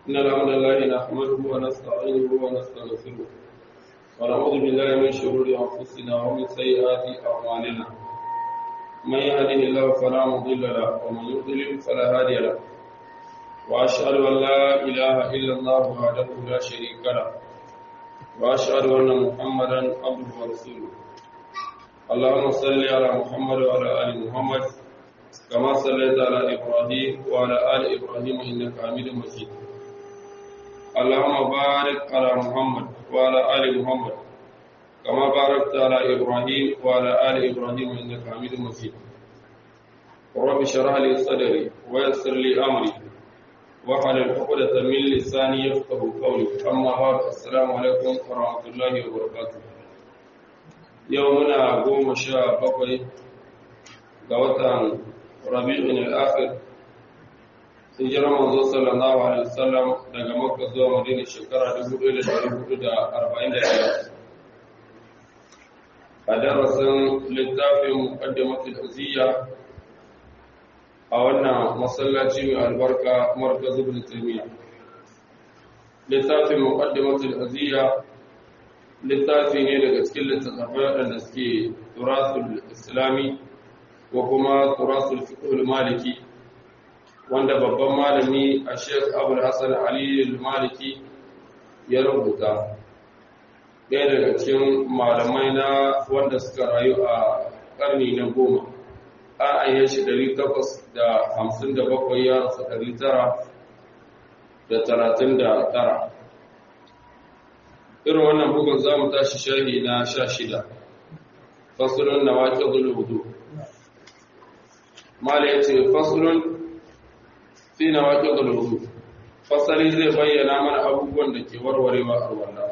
إن الحمد لله نحمده ونستعينه ونستغفره ونعوذ بالله من شرور أنفسنا ومن سيئات أعمالنا من يهده الله فلا مضل له ومن يضلل فلا هادي له وأشهد أن لا إله إلا الله وحده لا شريك له وأشهد أن محمدا عبده ورسوله اللهم صل على محمد وعلى آل محمد كما صليت على إبراهيم وعلى آل إبراهيم إنك حميد مجيد اللهم بارك على محمد وعلى آل محمد كما باركت على إبراهيم وعلى آل إبراهيم إنك حميد مجيد رب اشرح لي صدري ويسر لي أمري واحلل عقدة من لساني يفقه قولي أما بعد السلام عليكم ورحمة الله وبركاته يومنا قوم شاء بقي قوة rabi'in al-akhir hijirar manzo sallallahu alaihi wasallam daga makka zuwa madina shekara 1441 a darasin littafin muqaddimatul aziyya a wannan masallaci mai albarka markaz ibn taymiya littafin muqaddimatul aziyya littafi ne daga cikin littattafai waɗanda suke turasul islami ko kuma turasul fiqhul maliki wanda babban malami a Sheikh Abdul Hassan Ali al-Maliki ya rubuta ɗaya daga cikin malamai na wanda suka rayu a ƙarni na goma an ayyan shi ɗari takwas da hamsin da bakwai ya rasu ɗari tara da talatin da tara irin wannan bugun za mu tashi shahi na sha shida fasulun na waƙe zulubudu mala ya ce fasulun fi na waƙe gulhudu fasali zai bayyana mana abubuwan da ke warwarewa a wannan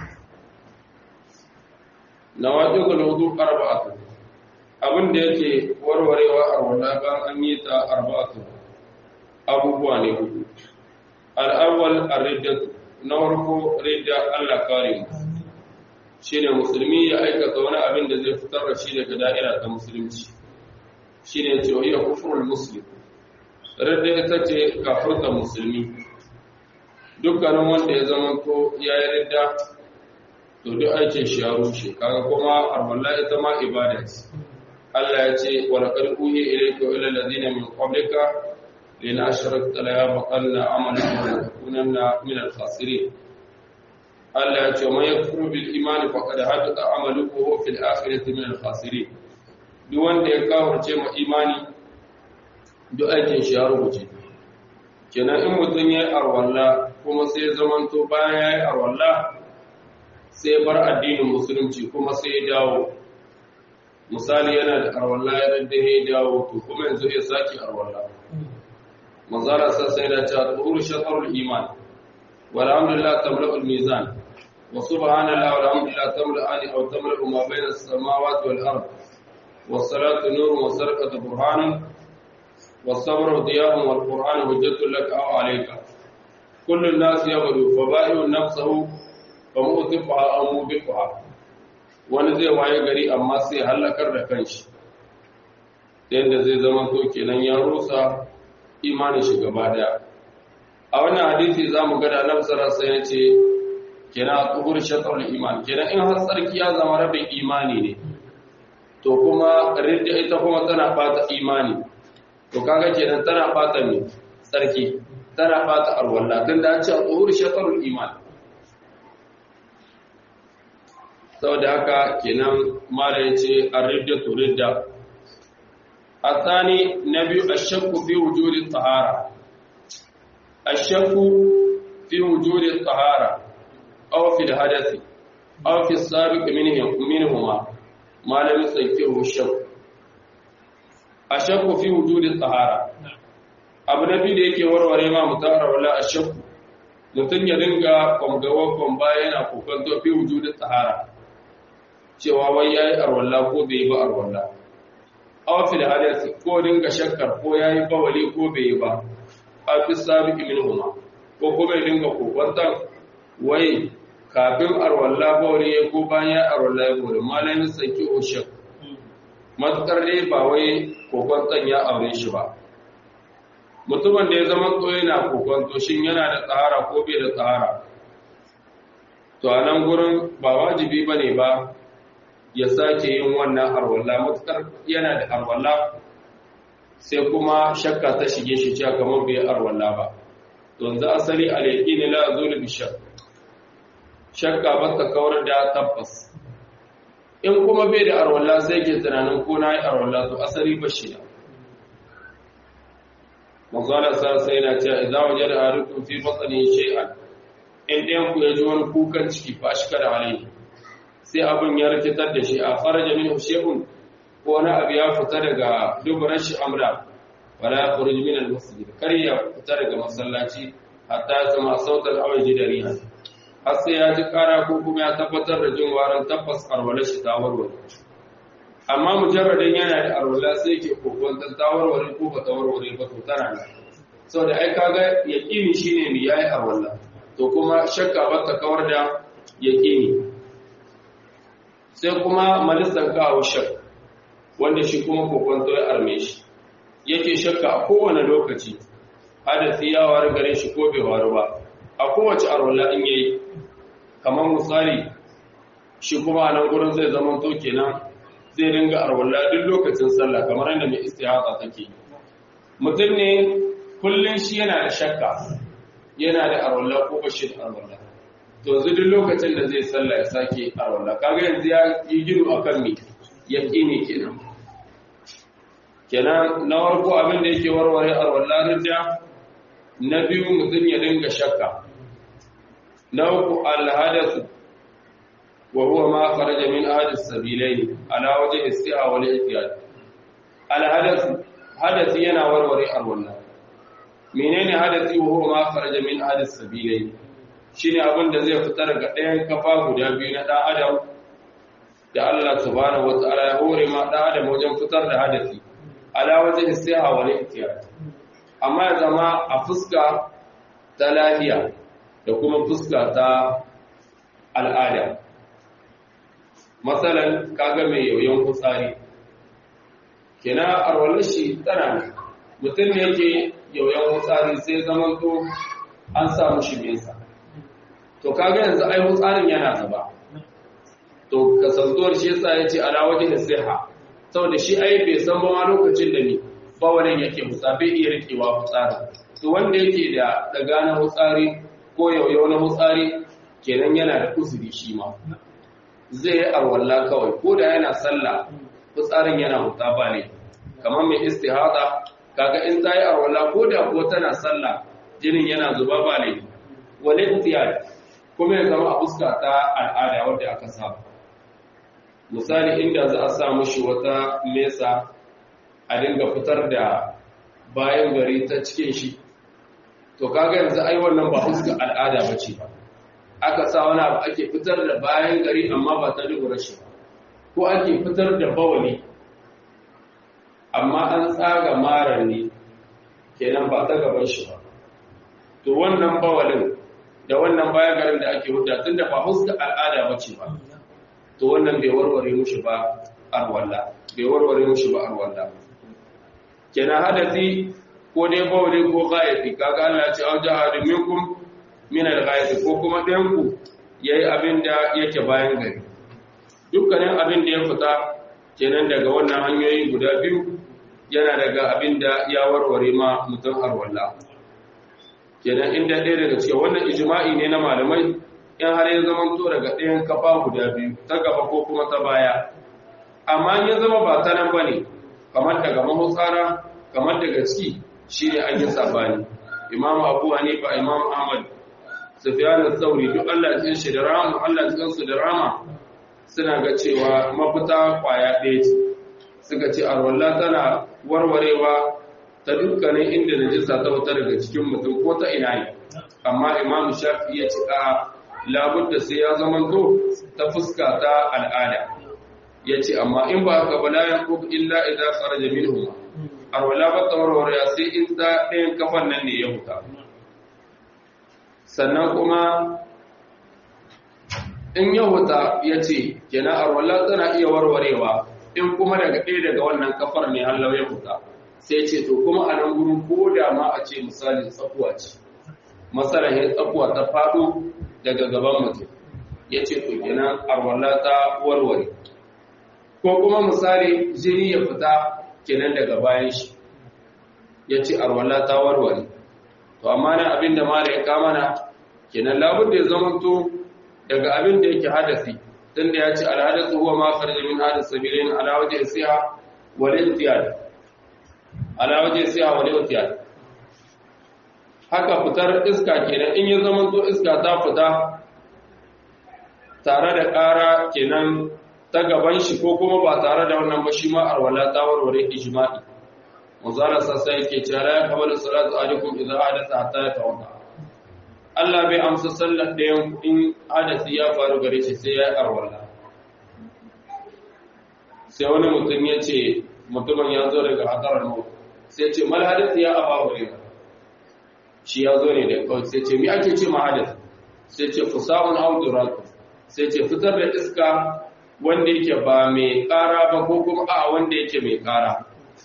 na waƙe gulhudu arba'atu abin da yake warwarewa a wannan ban an yi ta arba'atu abubuwa ne hudu al'awwal ar-riddatu na farko ridda Allah kare mu shine musulmi ya aikata wani abin da zai fitar da shi daga da'ira ta musulunci shi ne ce iya kufurul muslim radda ita ce kafurta musulmi dukkanin wanda ya zama ko ya yi radda to duk aikin shi ya rushe kaga kuma arwalla ita ma ibada ce Allah ya ce wa laqad uhiya ilayka wa ila alladhina min qablika lin ashrakta la yabqanna amalan wa takunanna min al-khasirin Allah ya ce man yakfuru bil imani faqad habita amaluhu fil akhirati min al-khasirin duk wanda ya kawarce ma imani duk aikin shi ya rubuce kenan in mutum ya yi arwalla kuma sai zamanto bayan ya yi arwalla sai bar addinin musulunci kuma sai ya dawo misali yana da arwalla ya rade ya dawo to kuma yanzu ya sake arwalla manzara sai da cewa tuhuru shatarul iman walhamdulillah tamla'ul mizan wa subhanallah walhamdulillah tamla'ani aw tamla'u ma bayna as-samawati wal ardh والصلاة نور والسرقة برهان والصبر ضياء والقرآن حجة لك أو عليك كل الناس يغدو فبائع نفسه فمؤتفها أو موبقها wani zai waye gari amma sai halakar da kanshi yadda zai zama to kenan ya rusa imanin shi gaba daya a wannan hadisi za mu gada nan sarasa ya ce kenan a tsohon shatar iman kenan in har tsarki ya zama rabin imani ne to kuma ridda ita kuma tana fata imani to kaga kenan tana fata ne tsarki tana fata alwala tun da an ce tsohur shatarul iman saboda haka kenan mala ya ce ar-ridda to ridda athani nabi ash-shakku fi wujudi tahara ash-shakku fi wujudi tahara aw fi al-hadathi aw fi as-sabiq minhum minhuma malamin tsakiru shakku a shakku fi wujudin tsahara abu na biyu da yake warware ma mutahara wala a shakku mutum ya dinga kwamgawa kwamba yana kokanto fi wujudin tsahara cewa wai ya yi arwalla ko bai yi ba arwalla awafil hadasi ko dinga shakkar ko ya yi bawali ko bai yi ba a fi sabi min huma ko kuma ya dinga kokwantan wai kafin arwalla bauri ya ko bayan arwalla ya bori malamin sanki oshek matukar dai ba wai kokon ya aure shi ba mutumin da ya zama to yana kokonto shin yana da tsahara ko bai da tsahara to a nan gurin ba wajibi ba ne ba ya sake yin wannan arwalla matukar yana da arwalla sai kuma shakka ta shige shi cewa kamar bai arwalla ba to yanzu asali alaiki ne la zulu bi shakk shakka ba ta kawar da tabbas in kuma bai da arwalla sai ke tunanin ko na yi arwalla to asali ba shi manzala sa sai na cewa idza wajada ahadukum fi batni shay'an in ɗayan ku ya ji wani kukan ciki fa ashkara alai sai abin ya rikitar da shi a faraja min shay'un ko wani abu ya fita daga duburan shi amra wala yakhruj min al-masjid kar ya fita daga masallaci hatta ya sama sautal awaji da riha har sai ya ji kara ko kuma ya tabbatar da jin warin tabbas arwala shi ta warware amma mujarradin yana da arwala sai ke kokon ta warware ko ba ta warware ba to tana nan saboda ai kaga yaqini shine ne yayi arwala to kuma shakka ba ta kawar da yaqini sai kuma malisan kawo shak wanda shi kuma kokon to ya arme shi yake shakka a kowane lokaci hadasi ya waru gare shi ko bai waru ba a kowace arwala in yayi kamar misali shi kuma a nan gurin zai zama to kenan zai ringa arwala duk lokacin sallah kamar yadda mai istihada take mutum ne kullun shi yana da shakka yana da arwala ko ba shi da arwala to yanzu duk lokacin da zai sallah ya sake arwala kaga yanzu ya yi gino akan me yaqini kenan kenan na farko abin da yake warware arwala ridda na biyu mutum ya dinga shakka na uku alhadasu wa huwa ma kharaja min ahadis sabilain ala wajhi isti'a wal ihtiyad alhadasu hadasi yana warware arwala menene hadasi wa huwa ma kharaja min ahadis sabilain shine abin da zai fitar ga ɗayan kafa guda biyu na ɗan adam da Allah subhanahu wataala ya hore ma ɗan adam wajen fitar da hadasi ala wajhi isti'a wal ihtiyad amma ya zama a fuska ta lafiya da kuma fuska ta al'ada matsalan kaga mai yauyon kutsari kina arwalar shi tana mutum ne yake yauyon kutsari sai zaman to an samu shi mesa to kaga yanzu ai kutsarin yana zuba to kasantuwar shi yasa ya ce ala wajen nasiha saboda shi ai bai san ba ma lokacin da ni bawalin yake hutsa bai iya rikewa hutsarin to wanda yake da daga na hutsari ko yauyau na hutsari kenan yana da uzuri shi ma zai yi arwalla kawai ko da yana sallah hutsarin yana huta ba ne kamar mai istihada kaga in ta yi arwalla ko da ko tana sallah jinin yana zuba ba ne wani ihtiyar kuma ya zama a fuska ta al'ada wadda aka saba misali inda za a sa mushi wata mesa a dinga fitar da bayan gari ta cikin shi to kaga yanzu ai wannan ba fuska al'ada bace ba aka sa wani abu ake fitar da bayan gari amma ba ta dubura shi ba ko ake fitar da bawali amma an tsaga marar ne kenan ba ta gaban shi ba to wannan bawalin da wannan bayan garin da ake hudda tunda ba fuska al'ada bace ba to wannan bai warware mushi ba arwalla bai warware mushi ba arwalla kenan hadasi ko dai bawli ko ghaiti kaga Allah ya ce au jahadu minkum min al-ghaiti ko kuma ɗayan ku yayi abin da yake bayan gari dukkanin abin da ya fita kenan daga wannan hanyoyi guda biyu yana daga abin da ya warware ma mutum arwalla kenan inda ɗaya daga cikin wannan ijma'i ne na malamai in har ya zama to daga ɗayan kafa guda biyu ta gaba ko kuma ta baya amma ya zama ba ta nan bane kamar daga mahutsara kamar daga ciki shi ne an yi sabani imam abu hanifa imam ahmad sufyan al-thawri duk Allah ya tsin shi da rama Allah ya su da rama suna ga cewa mafita kwaya ɗaya ce suka ce arwalla tana warwarewa ta dukkanin inda najisa ta wuta daga cikin mutum ko ta ina ne amma imam shafi ya ce a labudda sai ya zamanto ta fuska ta al'ada ya ce amma in ba haka ba la yanqub illa idza kharaja minhum arwala ba tawarware sai in ta ɗayan kafan nan ne ya huta sannan kuma in ya huta ya ce kenan arwala tana iya warwarewa in kuma daga ɗaya daga wannan kafar ne hallau ya huta sai ce to kuma a nan gurin ko da ma a ce misali tsakuwa ce masarahin tsakuwa ta faɗo daga gaban mutum ya ce to kenan arwalla ta warware ko kuma misali jini ya fita kenan daga bayan shi ya ce arwalla ta warware to amma na abin da mara ya kamana kenan labud da ya zamanto daga abin da yake hadasi tun da ya ce alhadasu huwa ma farji min hadas sabilin ala wajhi siha wal ihtiyad ala wajhi siha wal ihtiyad haka fitar iska kenan in ya zamanto iska ta fita tare da ƙara kenan ta gaban shi ko kuma ba tare da wannan ba shi ma arwala ta warware ijma'i manzala sassa yake cewa la yaqbalu salatu alaikum idza hadatha hatta yatawadda Allah bai amsa sallar ɗayan in hadasi ya faru gare shi sai ya arwala sai wani mutum ya ce mutumin ya zo daga hadarar mu sai ce mal hadasi ya aba hurairah shi ya zo ne da kawai sai ce mi ake ce ma hadasi sai ce fusa'un audurat sai ce fitar da iska wanda yake ba mai ƙara ba ko kuma a wanda yake mai ƙara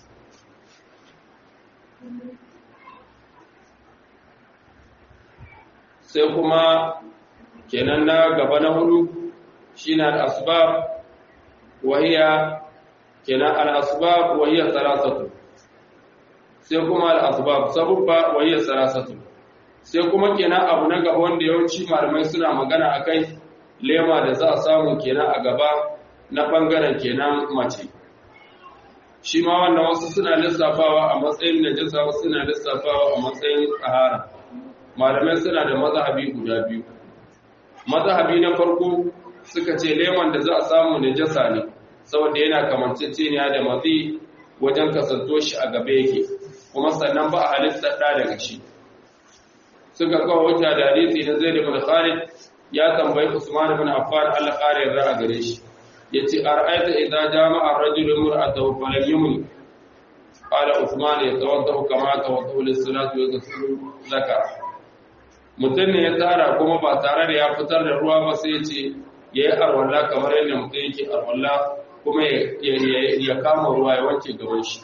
sai kuma kenan na gaba na hudu shi na al'asbab wahiya kenan al'asbab wahiya sarasatu sai kuma al'asbab sabubba wahiya sarasatu sai kuma kenan abu na gaba wanda yawanci malamai suna magana a kai lema da za a samu kenan a gaba na ɓangaren kenan mace shi ma wannan wasu suna lissafawa a matsayin najasa wasu suna lissafawa a matsayin tsahara malamai suna da mazhabi guda biyu mazhabi na farko suka ce leman da za a samu najasa ne saboda yana kamanceceniya da mazi wajen kasanto shi a gaba yake kuma sannan ba a halittar ɗa daga shi suka kawo hujja da hadisi na zaid ibn khalid ya tambayi usman ibn affan Allah ƙara yarda a gare shi yace ara'aita idza jama'a ar-rajulu imra'atahu falam yumni qala usman yatawaddahu kama tawaddahu lis-salati wa yaghsilu zakara mutum ne ya tsara kuma ba tare da ya fitar da ruwa ba sai ce ya yi arwalla kamar yadda mutum yake arwalla kuma ya kama ruwa ya wanke gaban shi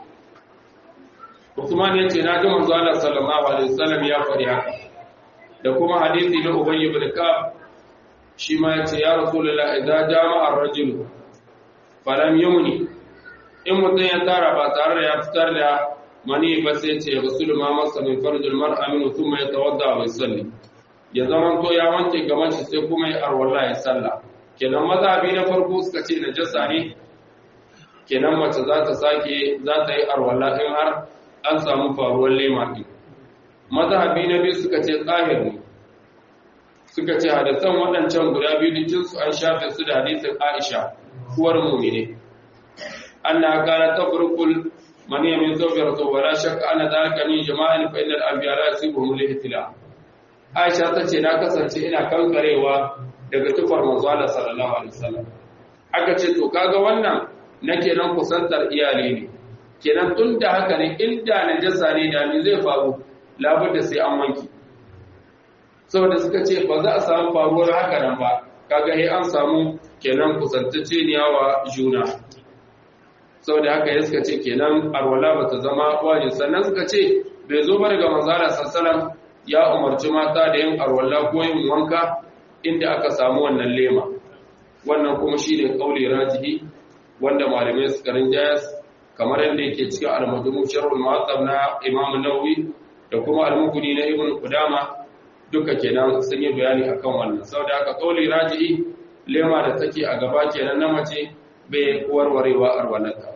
Usman ya ce na ji manzo Allah sallallahu alaihi wasallam ya faɗi haka da kuma hadisi na Ubay ibn Ka'ab shi ma ya ce ya Rasulullah idza jama'a ar-rajul falam yumni in mutum ya tara ba tare da ya fitar da mani ba sai ce rasul ma masa min farjul mar'a min thumma yatawadda wa yusalli ya zaman to ya wanke gaban shi sai kuma ya arwala ya salla kenan mazhabi na farko suka ce najasa ne kenan mace za ta sake za ta yi arwala in har an samu faruwar lema din mazhabi na biyu suka ce tsahir ne suka ce hadisan waɗancan guda biyu dukkan su an shafe su da hadisin Aisha uwar mu'mine anna kana tafrukul man yamin zawjatu wala shakka anna dhalika min jama'in fa innal anbiya la yusibuhum lihtila Aisha tace na kasance ina kankarewa daga tufar manzo Allah sallallahu alaihi wasallam aka ce to kaga wannan nake nan kusantar iyali ne kenan tun da haka ne inda najasa ne da me zai faru labudda sai an wanki saboda suka ce ba za a samu faruwar haka nan ba kaga sai an samu kenan kusantacce ne wa juna saboda haka ya suka ce kenan arwala ba ta zama wajin sannan suka ce bai zo ba daga manzara sassalam ya umarci mata da yin arwala ko yin wanka inda aka samu wannan lema wannan kuma shi ne kauli rajihi wanda malamai suka rinjaya kamar yadda yake cikin almadumu sharhul mu'azzab na imam nawawi da kuma almukuni na ibn qudama duka kenan sun yi bayani akan wannan saboda haka kauli rajihi lema da take a gaba kenan na mace bai warwarewa arwalata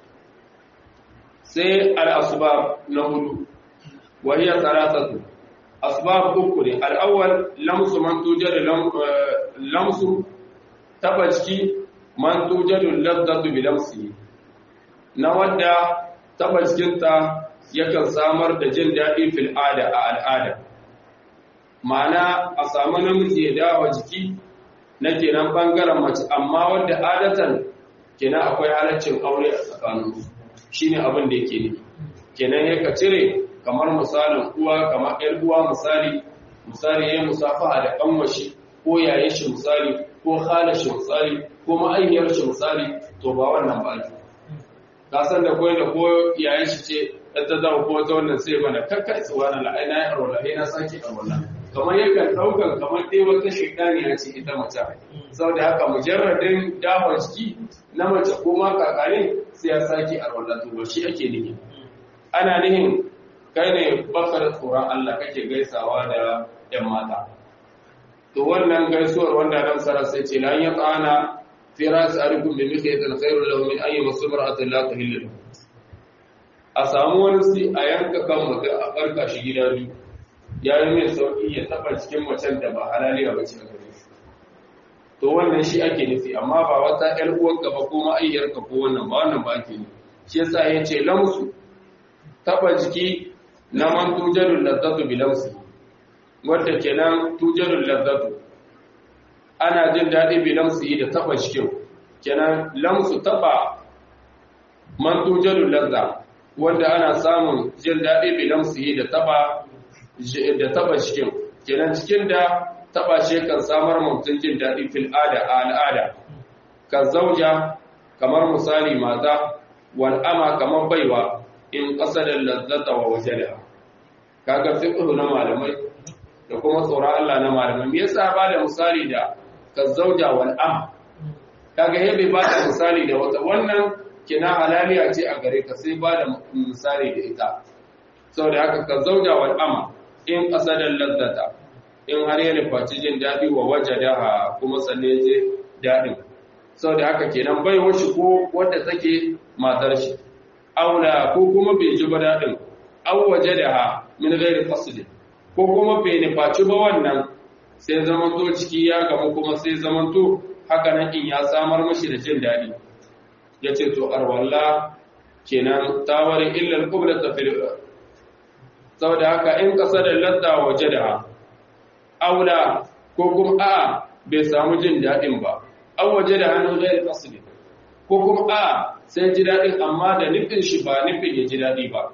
sai al'asbab na hudu wahiyar taratatu asbab uku ne al'awwal lamsu man tujar lamsu taba ciki man tujar lazzatu bi lamsi na wanda taba cikinta yakan samar da jin daɗi fil ada a al'ada ma'ana a samu namiji ya dawa jiki na kenan bangaren mace amma wanda adatan kenan akwai halaccin aure a tsakaninsu shine abin da yake ne kenan ya ka cire kamar misalin uwa kamar ƴar uwa misali misali ya musafaha da kanwashi ko yayin shi misali ko khala shi misali ko ma'aikiyar shi misali to ba wannan ba ake ka san da koyi da ko yayin shi ce ta zama kuma ta wannan sai mana kakka tsuwa na ai na yi arwala ai na sake arwala kamar yakan ɗaukar kamar dai wata shaidani ya ce ita mace saboda haka mujarradin damar ciki na mace ko ma kakare sai ya sake arwala to ba shi ake nihi ana nihin kai ne bakar tsoron Allah kake gaisawa da ‘yan mata. To wannan gaisuwar wanda nan sara sai ce la ya tsana fira su arikun da muke yi tsantsairu lahu min ayi masu mar'atun la tahillu a samu wani si a yanka kan mutum a barka shi gida biyu ya yi mai sauƙi ya taɓa cikin macen da ba halaliya ba ce a gare shi to wannan shi ake nufi amma ba wata ‘yar uwanka ba ko ma'ayyarka ko wannan ba wannan ba ake nufi shi yasa ya ce lamsu taɓa jiki na man tujarun lazzatu bilamsi wadda kenan tujarun lazzatu ana jin daɗi bilamsi da taɓa jikin kenan lamsu taɓa man tujarun lazza wanda ana samun jin daɗi bilamsi da taɓa da taɓa jikin kenan cikin da taɓa shi kan samar mutum jin daɗi fil ada a al'ada ka zauja kamar misali mata wal'ama kamar baiwa in ƙasadar lazzata wa wajada kaga fiqhu na malamai da kuma tsoron Allah na malamai me yasa ba da misali da kazzauja wal am kaga yabe ba da misali da wata wannan kina halaliya ce a gare ka sai ba da misali da ita saboda haka kazzauja wal am in ƙasadar lazzata in har ya nufaci jin daɗi wa wajadaha kuma sanne je daɗin saboda haka kenan bai washi ko wadda take matar shi aula ko kuma bai ji ba daɗin an waje da ha min gairi fasili ko kuma bai nufaci ba wannan sai zamanto ciki ya gamu kuma sai zamanto haka nan in ya samar mashi da jin daɗi ya ce to arwalla kenan tawarin illar kubla ta fil saboda haka in ƙasa da ladda waje da ha aula ko kuma a bai samu jin daɗin ba an waje da hannun gairi fasili ko kuma a sai ji daɗin amma da nufin shi ba nufin ya ji daɗi ba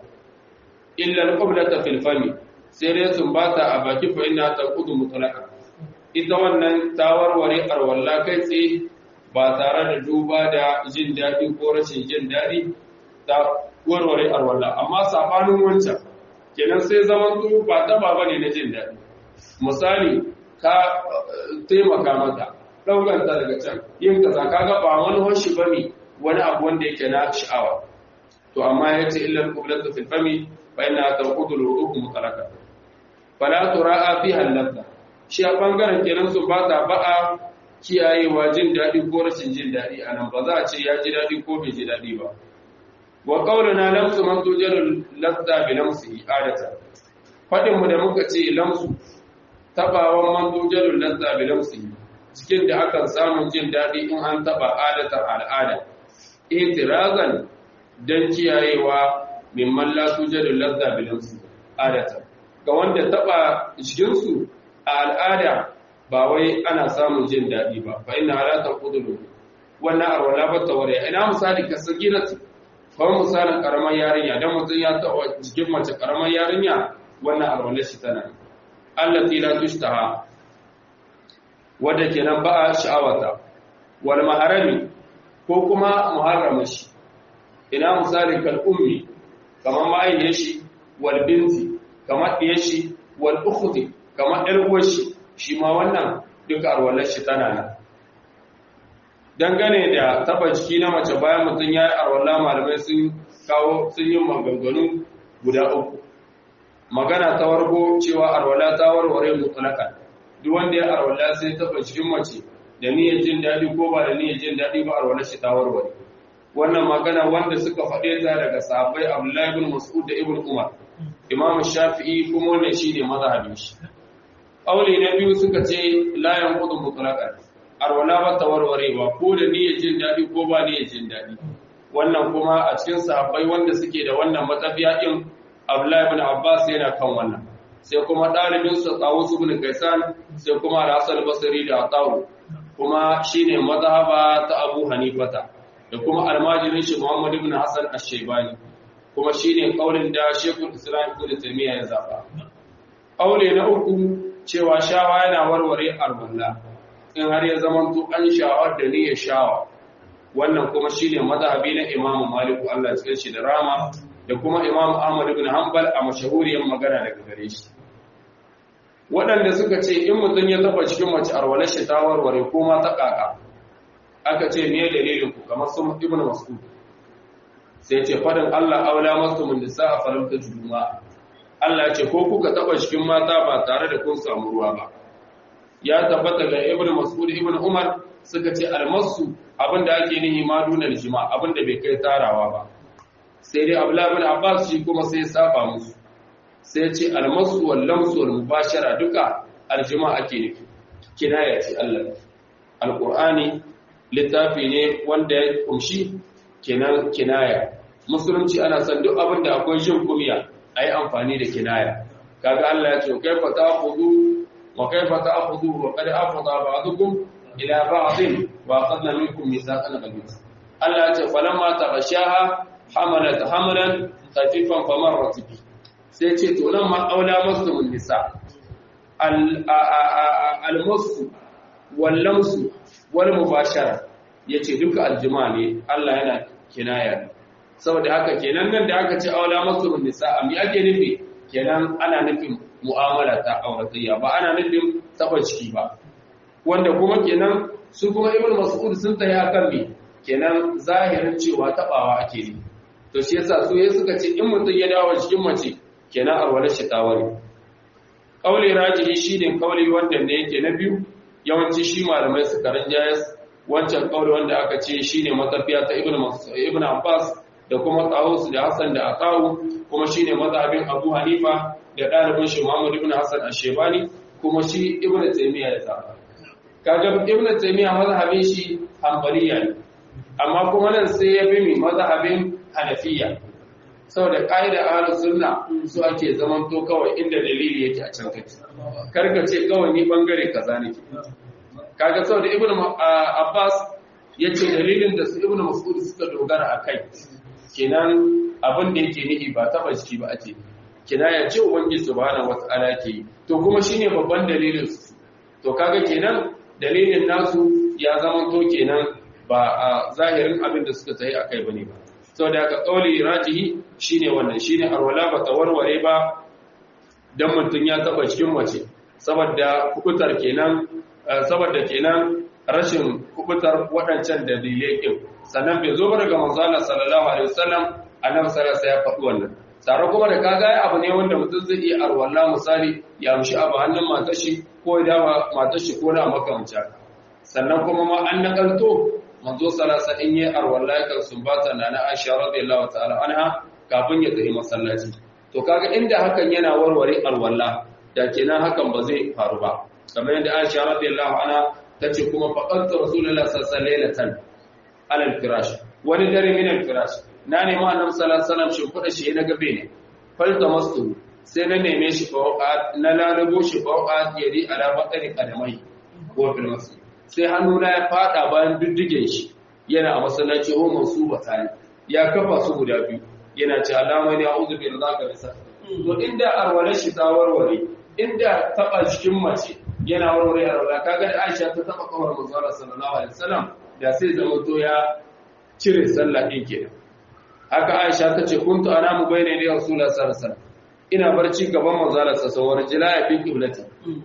illal qablata fil fami sai dai sun bata a baki fa inna taqudu mutlaqa ita wannan tawarware arwalla kai tsaye ba tare da duba da jin daɗi ko rashin jin daɗi ta warware arwalla amma sabanin wancan kenan sai zaman su ba ta ba ne na jin daɗi misali ka taimaka mata ɗaukanta daga can yin kaza kaga ba wani hoshi bane wani abu wanda yake na sha'awa to amma ya ce illal qiblatu fil fami fa inna tanqudu al-ru'u mutalaka fala tura'a fiha al-ladha shi a bangaren kenan su ba ta ba'a kiyayewa jin dadi ko rashin jin dadi anan ba za a ce ya ji dadi ko bai ji dadi ba wa qawluna lamsu man tujalu ladha bi lamsihi adata fadin mu da muka ce lamsu tabawan man tujalu ladha bi lamsihi cikin da akan samun jin dadi in an taba adatan al'ada itirazan don kiyayewa mimman la tujadu ladda bilansu adata ga wanda taba jikinsu a al'ada ba wai ana samun jin daɗi ba fa ina halata kudulu wannan arwala ba ta ware ina misali ka sagiratu kawai misalin karamar yarinya don mutum ya taba jikin mace karamar yarinya wannan arwala shi tana allati la tushtaha wadda kenan ba a sha'awata wal maharami ko kuma muharramin shi ina misalin kal'ummi kamar ma'ayyar shi wal binti kamar ɗiyar shi wal ukhti kamar ɗar'uwar shi shi ma wannan duka arwalar shi tana nan dangane da taba jiki na mace bayan mutum ya yi arwala malamai sun kawo sun yi maganganu guda uku magana ta warko cewa arwala ta warware mutulakan duk wanda ya arwala sai taba jikin mace da niyyar jin daɗi ko ba da niyyar jin daɗi ba arwala shi ta warware wannan magana wanda suka faɗe ta daga sahabbai Abdullahi ibn Mas'ud da Ibn Umar Imam Shafi'i kuma wannan shine mazhabin shi Aure na biyu suka ce la yanqudu mutlaqan arwala ba ta warwarewa ko da niyyar jin daɗi ko ba niyyar jin daɗi wannan kuma a cikin sahabbai wanda suke da wannan matsafiya din Abdullahi ibn Abbas yana kan wannan sai kuma ɗalibin sa Tawus ibn Kaisan sai kuma Al-Hasan al-Basri da Atawu kuma shine mazhaba ta Abu Hanifata da kuma almajirin shi Muhammad ibn Hassan Ash-Shaybani kuma shine kaulin da Sheikhul Islam Ibn Taymiyyah ya zaba kaule na uku cewa shawa yana warware arwalla in har ya zama to an shawar da niyyar shawa wannan kuma shine mazhabi na Imam Malik Allah ya shi da rama da kuma imam ahmad ibn hanbal a mashahuriyar magana daga gare shi waɗanda suka ce in mutum ya taba cikin mace arwalar shi ta warware ko ma ta kaka aka ce me dalilin ku kamar sun ibn mas'ud sai ce fadin Allah aula masu min nisa a faramta juma Allah ce ko kuka taba cikin mata ba tare da kun samu ruwa ba ya tabbata ga ibn mas'ud ibn umar suka ce almasu abinda ake nihi ma dunar jima abinda bai kai tarawa ba sai dai abdullahi ibn abbas shi kuma sai saba musu sai ce almasu wal lamsu wal mubashara duka aljima ake nufi kinaya ce Allah alqur'ani littafi ne wanda ya kumshi kenan kinaya musulunci ana son duk abin da akwai jin kumiya ayi amfani da kinaya kaga Allah ya ce kaifa ta'khudhu wa kaifa ta'khudhu wa qad afada ba'dukum ila ba'din wa aqadna minkum mithaqan ghalidha Allah ya ce falamma taghashaha hamalat hamlan khafifan famarrat bi sai ce to nan ma aula muslimun nisa al al musu wal lamsu wal mubashara yace duka aljima ne Allah yana kinaya saboda haka kenan nan da aka ce aula muslimun nisa am ya ake nufi kenan ana nufin mu'amala ta auratayya ba ana nufin taba ciki ba wanda kuma kenan su kuma ibn mas'ud sun tayi akan me kenan zahirin cewa tabawa ake ne to shi yasa su yayin suka ce in mutum ya dawo cikin mace kenan arwala shi ta ware kauli rajihi shine kauli wanda ne yake na biyu yawanci shi malamai suka rinjayas wancan kauli wanda aka ce shine matafiya ta ibn ibn abbas da kuma tawus da hasan da atawu kuma shine mazhabin abu hanifa da dalibin shi muhammad ibn hasan ash-shaybani kuma shi ibn taymiya ya zaba kaga ibn taymiya mazhabin shi hanbaliya ne amma kuma nan sai ya bi mi mazhabin hanafiya saboda ƙa'ida ahlus sunna su ake zaman to kawai inda dalili yake a can kake karka ce kawai ni bangare kaza nake kaga saboda ibn abbas yace dalilin da su ibn mas'ud suka dogara akai kenan abin da yake nihi ba taba jiki ba ake kina ya ce ubangiji subhanahu wata'ala ke to kuma shine babban dalilin su to kaga kenan dalilin nasu ya zama to kenan ba a zahirin abin da suka tayi akai bane ba saboda haka kauli rajihi shine wannan shine arwala ba tawarware ba dan mutun ya taba cikin mace saboda kubutar kenan saboda kenan rashin kubutar waɗancan dalilai kin sannan bai zo daga manzo Allah sallallahu alaihi wasallam annabi sallallahu alaihi ya faɗi wannan tare kuma da kaga abu ne wanda mutum zai iya arwalla misali ya mushi abu hannun matar shi ko ya dawa matar shi ko da makamanta sannan kuma ma an nakalto manzo salasa in yi arwalla yakan sumbata na na Aisha radiyallahu ta'ala anha kafin ya tafi masallaci to kaga inda hakan yana warware arwalla da kenan hakan ba zai faru ba kamar yadda Aisha radiyallahu anha tace kuma faqantu rasulullahi sallallahu alaihi wasallam alal firash wani dare min al firash na nemi annabi sallallahu alaihi wasallam shi kuɗa shi na gabe ne falta mastu sai na neme shi fawqa na lalabo shi fawqa yadi ala batani qadamai ko fil masjid sai hannuna ya fada bayan diddigen shi yana a masallaci ho mansuba tani ya kafa su guda biyu yana ce alama ne a'udhu bi ridaka bisa to inda arwala shi ta warware inda taba cikin mace yana warware arwala kaga da Aisha ta taba kawar manzo sallallahu alaihi wasallam da sai zama to ya cire sallah din kenan haka Aisha ta ce kuntu anamu bayna da Rasulullah sallallahu alaihi wasallam ina barci gaban manzo sallallahu alaihi wasallam jilaya fi qiblati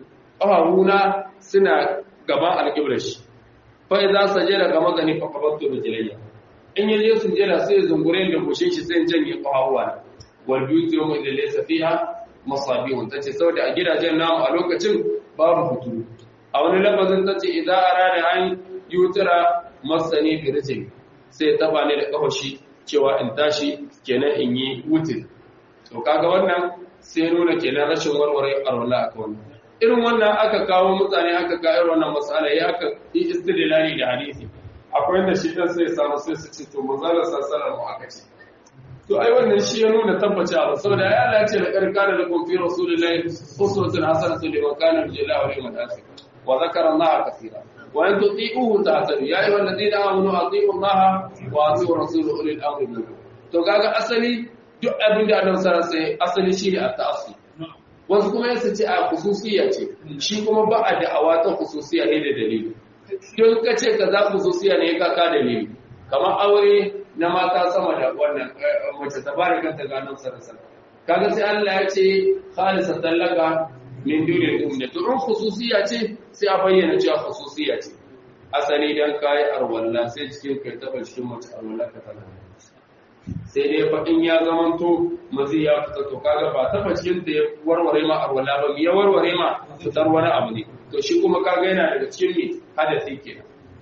ƙawawuna suna gaban alƙiblar shi fa idza sajada ga magani fa qabattu rijlayya in yaje sujada sai zungure da goshin shi sai janye ƙawawuna wal biyutu yawma idza laysa fiha masabihun tace saboda a gidajen namu a lokacin babu hutu a wani lafazin tace idza arada an yutira masani bi rijli sai taba ne da kafashi cewa in tashi kenan in yi wutin to kaga wannan sai nuna kenan rashin warware arwala aka wannan irin wannan aka kawo mutane aka ka irin wannan matsala ya aka yi istidlali da hadisi akwai wanda shi dan sai samu sai su ce to manzala sallallahu mu aka ce to ai wannan shi ya nuna tabbaci abu saboda ya Allah ya ce da karkana da kun fi rasulullahi uswatun hasanatun liman kana billahi wal yawmil akhir wa zakara Allah kaseera wa an tuti'uhu ta'tadu ya ayyuhal ladina amanu ati'u Allah wa ati'u rasulahu ulil amri minkum to kaga asali duk abin da Allah sallallahu alaihi asali shine at-ta'assub wasu kuma yasa ce a khususiyya ce shi kuma ba a da'awa ta khususiyya ne da dalili don ka ce ka za khususiyya ne ka ka dalili kamar aure na mata sama da wannan mace ta bari kanta ganin sarasar kaga sai Allah ya ce khalisa tallaka min dunil ummi to in khususiya ce sai a bayyana cewa khususiya ce asali dan kai arwalla sai cikin kai taba cikin mace arwalla ka tana sai dai fa in ya zamanto mazi ya fita to kaga ba taba cikin da ya warware ma arwalla ba ya warware ma fitar wani abu ne to shi kuma kaga yana daga cikin me hadasi kenan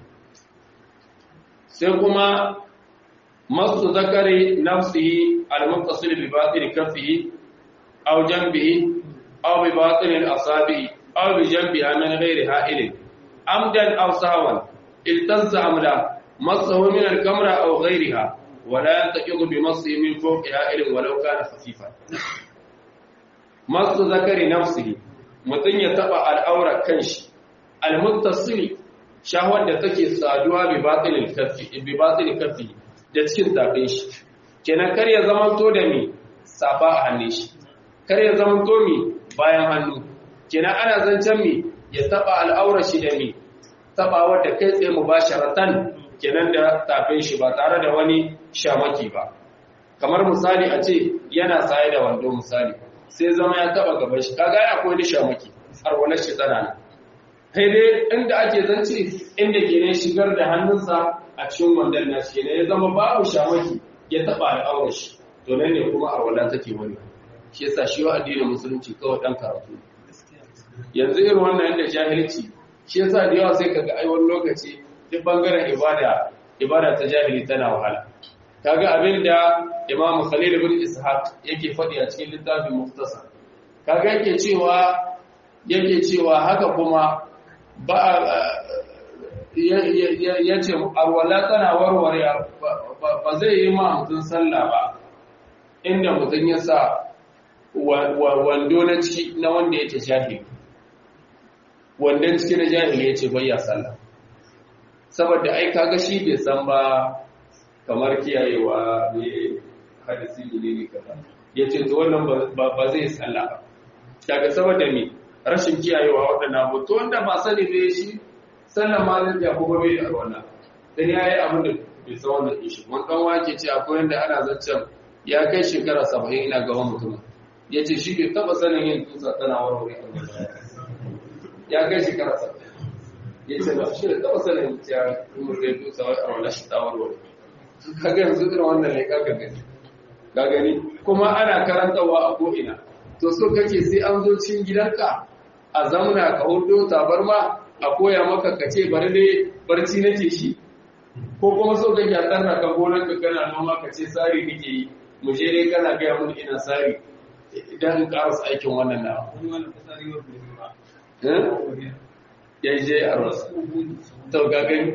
sai kuma masu zakari nafsihi al-muttasil bi batin kaffihi aw janbihi aw bi batin al-asabi aw bi janbiha min ghairi ha'il amdan aw sahwan iltazza amla masahu min al-kamra aw ghayriha wa la yantaqidu bi masihi min fawqi ha'il walau kana khafifan masu zakari nafsihi mutun ya taba al-aura kanshi al-muttasil shahwar da take saduwa bi batin kaffi bi batin kaffi da cikin tafin shi kenan kar ya zama to da mi safa a hannun shi kar ya zama to mi bayan hannu kenan ana zancen mi ya taba al'aura shi da mi taba wadda kai tsaye mubasharatan kenan da tafin shi ba tare da wani shamaki ba kamar misali a ce yana saye da wando misali sai zama ya taba gaban shi kaga akwai wani shamaki har wani shi tana nan sai dai inda ake zance inda ke ne shigar da hannunsa a cikin wandon nashi ne ya zama babu shamaki ya taba al'aurar shi to nan ne kuma a wala take wani shi yasa shi wa addinin musulunci kawai dan karatu yanzu irin wannan yanda jahilci shi yasa da yawa sai kaga ai wani lokaci duk bangaren ibada ibada ta jahili tana wahala kaga abin da Imam Khalil ibn Ishaq yake faɗi a cikin littafin Mukhtasar kaga yake cewa yake cewa haka kuma ba ya ce arwala tana warware ba zai yi ma mutum sallah ba inda mutum ya sa wando na ciki na wanda yake jahili wandon ciki na jahili ya ce bayya sallah saboda ai kaga shi bai san ba kamar kiyayewa ne hadisi ne ne kaza ya ce to wannan ba zai sallah ba kaga saboda me rashin kiyayewa waɗannan abu to wanda ba sani bai shi sannan ma zai ja kuma bai da wannan dan yayi abin da bai san wannan din shi mun dan wake ce akwai wanda ana zaccen ya kai shekara 70 ina ga wani mutum yace shi bai taba sanin yin tusa tana warware ya kai shekara 70 yace ba shi da taba sanin ya warware tusa wai a wannan shi ta warware kaga yanzu irin wannan ne kaga gani ka gani kuma ana karantawa a ko ina to so kake sai an zo cikin gidanka a zamuna ka hudo tabarma a koya maka ka ce bari dai barci nake shi ko kuma so kake a tsarna ka gonar ka kana noma ka ce tsari nake yi mu je dai kana gaya mun ina tsari idan in karasa aikin wannan na ya je a rasu to gagani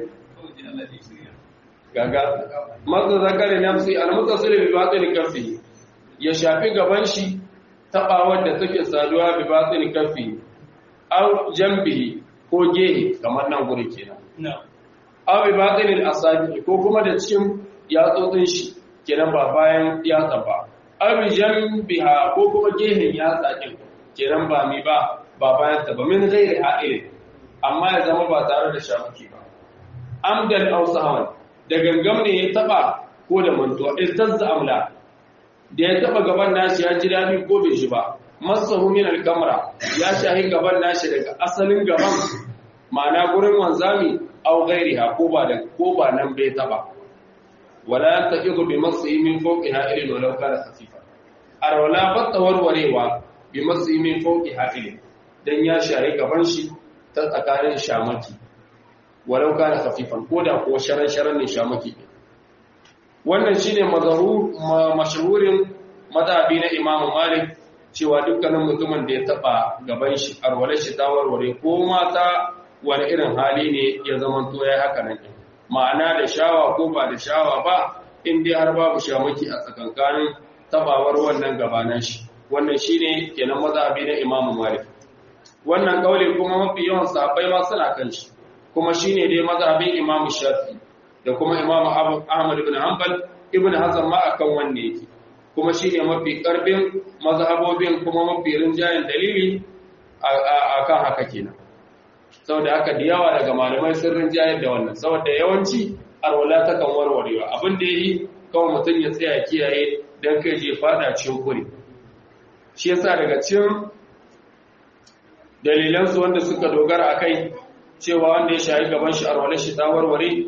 gaga masu zakari nafsi al-mutasili bi batin kafi ya shafi gaban shi tabawar da take saduwa bi batin kafi aw jambihi ko gehe kamar nan guri kenan aw bi batin al-asabi ko kuma da cikin yatsotsin shi kenan ba bayan yatsa ba aw bi jambiha ko kuma gehen yatsa din kenan ba mi ba ba bayan ta ba min ghairi ha'il amma ya zama ba tare da shafuki ba amdan aw sahwan da gangam ne ya taba ko da mantuwa iltazza amla da ya taba gaban nashi ya ji dadi ko bai shi ba masahu min al-kamra ya shahi gaban nashi daga asalin gaban ma'ana gurin wanzami aw ghairiha ko ba da ko ba nan bai taba wala taqidu bi masihi min fawqiha ilin walau kana khafifa arwala batta warwarewa bi masihi min fawqiha ilin dan ya shahi gaban shi ta tsakanin shamaki walau kana khafifan koda ko sharan sharan ne shamaki wannan shine mazahur mashhurin madhabi na Imam Malik cewa dukkanin mutumin da ya taba gaban shi arwale shi ta warware ko mata wani irin hali ne ya zaman to yayi haka nan ma'ana da shawa ko ba da shawa ba in dai har babu shamaki a tsakankanin tabawar wannan gabanan shi wannan shine kenan mazhabi na Imam Malik wannan kauli kuma mafi yawan sahabbai ma suna kan shi kuma shine dai mazhabin Imam Shafi da kuma Imam Ahmad ibn Hanbal ibn Hazm ma akan wanne yake kuma shine mafi karbin mazhabobin kuma mafi rinjayen dalili akan haka kenan saboda haka da yawa daga malamai sun rinjayar da wannan saboda yawanci arwala ta kan warwarewa abin da yi kawai mutum ya tsaya kiyaye dan kai je fada cikin kure shi yasa daga cikin dalilan su wanda suka dogara akai cewa wanda ya shayi gaban shi arwala shi ta warware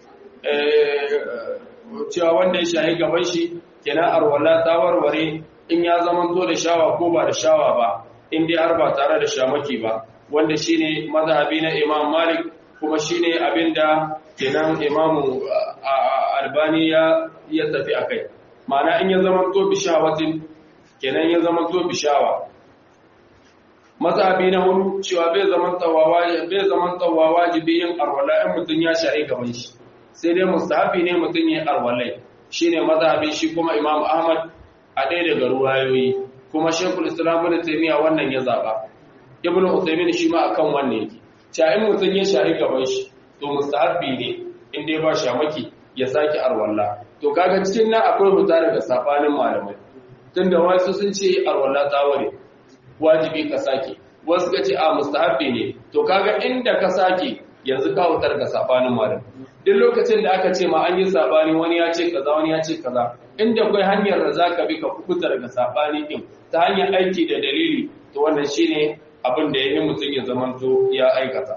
cewa wanda ya shayi gaban shi kenan arwala ta warware in ya zamanto da shawa ko ba da shawa ba in dai har ba tare da shamaki ba wanda shine mazhabi na Imam Malik kuma shine abinda kenan Imam Albani ya ya tafi akai ma'ana in ya zamanto bishawatin kenan ya zamanto bishawa mazhabi na hudu cewa bai zaman tawawa bai zaman tawawa wajibi yin arwala in mutun ya shari gaban shi sai dai mustahabi ne mutun ya arwalai shine mazhabi shi kuma Imam Ahmad a ɗaya daga ruwayoyi kuma Sheikhul Islam Ibn Taymiyyah wannan ya zaba Ibn Uthaymeen shi ma akan wannan yake cewa in mutun ya shari gaban shi to mustahabi ne in dai ba shamaki ya saki arwalla to kaga cikin nan akwai huta daga safanin malamai tunda wasu sun ce arwalla ta ware wajibi ka sake wasu ka ce a mustahabbi ne to kaga inda ka sake yanzu ka hutar ga sabanin malam duk lokacin da aka ce ma an yi sabani wani ya ce kaza wani ya ce kaza inda kai hanyar da zaka bi ka kubuta daga sabani din ta hanyar aiki da dalili to wannan shine abin da yayin mutum ya zamanto ya aikata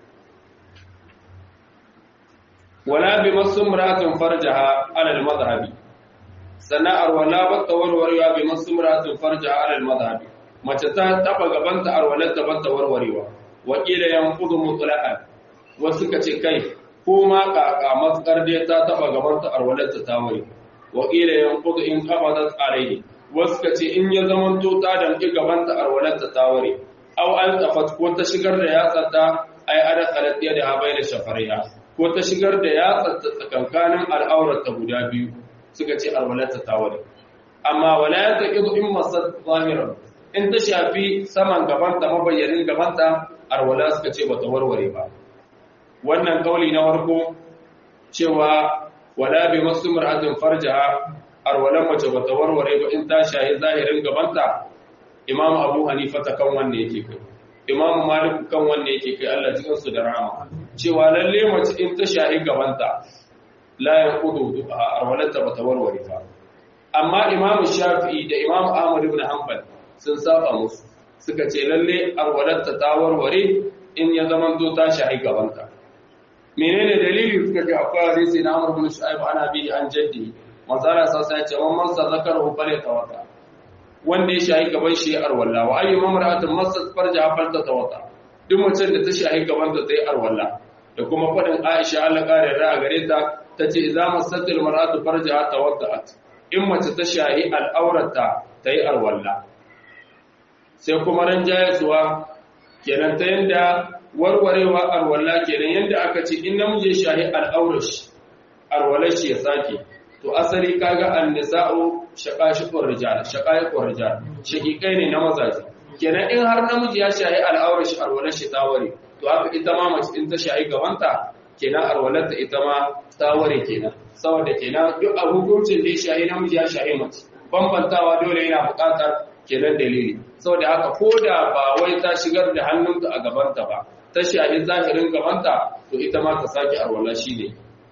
wala bi masumratin farjaha ala al-madhhabi sana'ar wala ba tawarwarewa bi masumratin farjaha ala al-madhhabi mace ta taba gabanta arwalarta ban ta warwarewa wakila yanqudu mutlaqan wasu ka ce kai ko ma kaka matsar dai ta taba gabanta arwalarta ta ware wakila yanqudu in qabadat alayhi wasu ka ce in ya zamanto ta damki gabanta arwalarta ta ware aw an tafat ko ta shigar da yatsarta ai ada qalat yada ha bayna shafariha ko ta shigar da yatsarta tsakankanin al'aurarta guda biyu suka ce arwalarta ta ware amma wala yaqidu in masat zahiran in ta shafi saman gabanta mabayyanin gabanta arwala suka ce bata warware ba wannan kauli na farko cewa wala bi masu mar'atin farjaha arwalan mace bata warware ba in ta shahi zahirin gabanta imam abu hanifa ta kan wanne yake kai imam malik kan wanne yake kai Allah cikin su da rahama cewa lalle mace in ta shahi gabanta la yaqudu arwalanta bata warware ba amma imam shafi'i da imam ahmad ibn hanbal sun saba musu suka ce lalle arwalatta ta warware in ya zaman to ta shahi gabanta menene dalili suka ce akwai hadisi na Amr ibn Shu'aib ana bi an jaddi manzara sa sai ce man masa zakaru fale tawata wanda ya shahi gaban shi arwalla wa ayyu mamra'atin masat farja fal tawata duk mutum da ta shahi gaban ta sai arwalla da kuma fadin Aisha Allah kare ra gare ta tace idza masatil mar'atu farja tawatta'at in mace ta shahi al'aurata tayi arwalla sai kuma ran jayasuwa kenan ta yanda warwarewa arwalla kenan yanda aka ce in namiji shahi al'aurashi arwalashi ya sake to asali kaga annisa'u shaqashiqur rijal shaqaiqur rijal shaqiqai ne na mazaji kenan in har namiji ya shahi al'aurashi arwalashi ta ware to haka ita ma mace in ta shahi gabanta kenan arwalarta ita ma ta ware kenan saboda kenan duk a hukuncin da ya shahi namiji ya shahi mace bambantawa dole yana buƙatar kenan dalili saboda haka ko da ba wai ta shigar da hannunta a gabanta ba ta shahi zahirin gabanta to ita ma ta sake arwala shi ne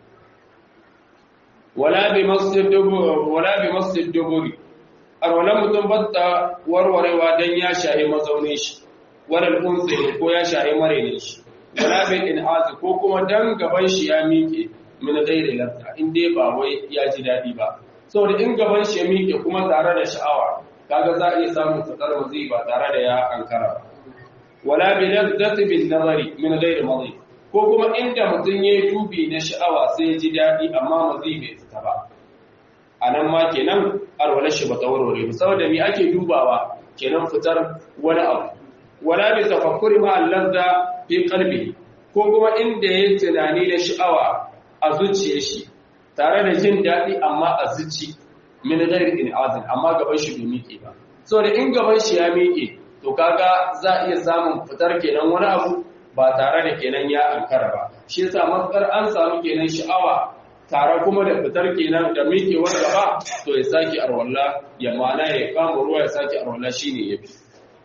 wala bi masjid dubur wala bi masjid duburi arwalan mutum batta warwarewa dan ya shahi mazaunin shi wala unsi ko ya shahi marenin shi wala bi in'az ko kuma dan gaban shi ya miƙe min ghairi lafta in dai ba wai ya ji dadi ba saboda in gaban shi ya miƙe kuma tare da sha'awa kaga za a iya samun fitar mazi ba tare da ya ankara ba wala bi ladzati bin nazari min ghairi madhi ko kuma inda mutum yayi dubi na sha'awa sai ji dadi amma mazi bai fita ba anan ma kenan arwala shi ba tawarware ba saboda me ake dubawa kenan fitar wani abu wala bi tafakkuri ma allazza fi qalbi ko kuma inda yayi tunani na sha'awa a zuciyar shi tare da jin dadi amma a zuci min ghairi in'azin amma gaban shi bai miƙe ba saboda in gaban shi ya miƙe to kaga za a iya samun fitar kenan wani abu ba tare da kenan ya ankara ba shi yasa matsar an samu kenan sha'awa tare kuma da fitar kenan da miƙewar gaba to ya saki arwalla ya mana ya kama ruwa ya saki arwalla shine yafi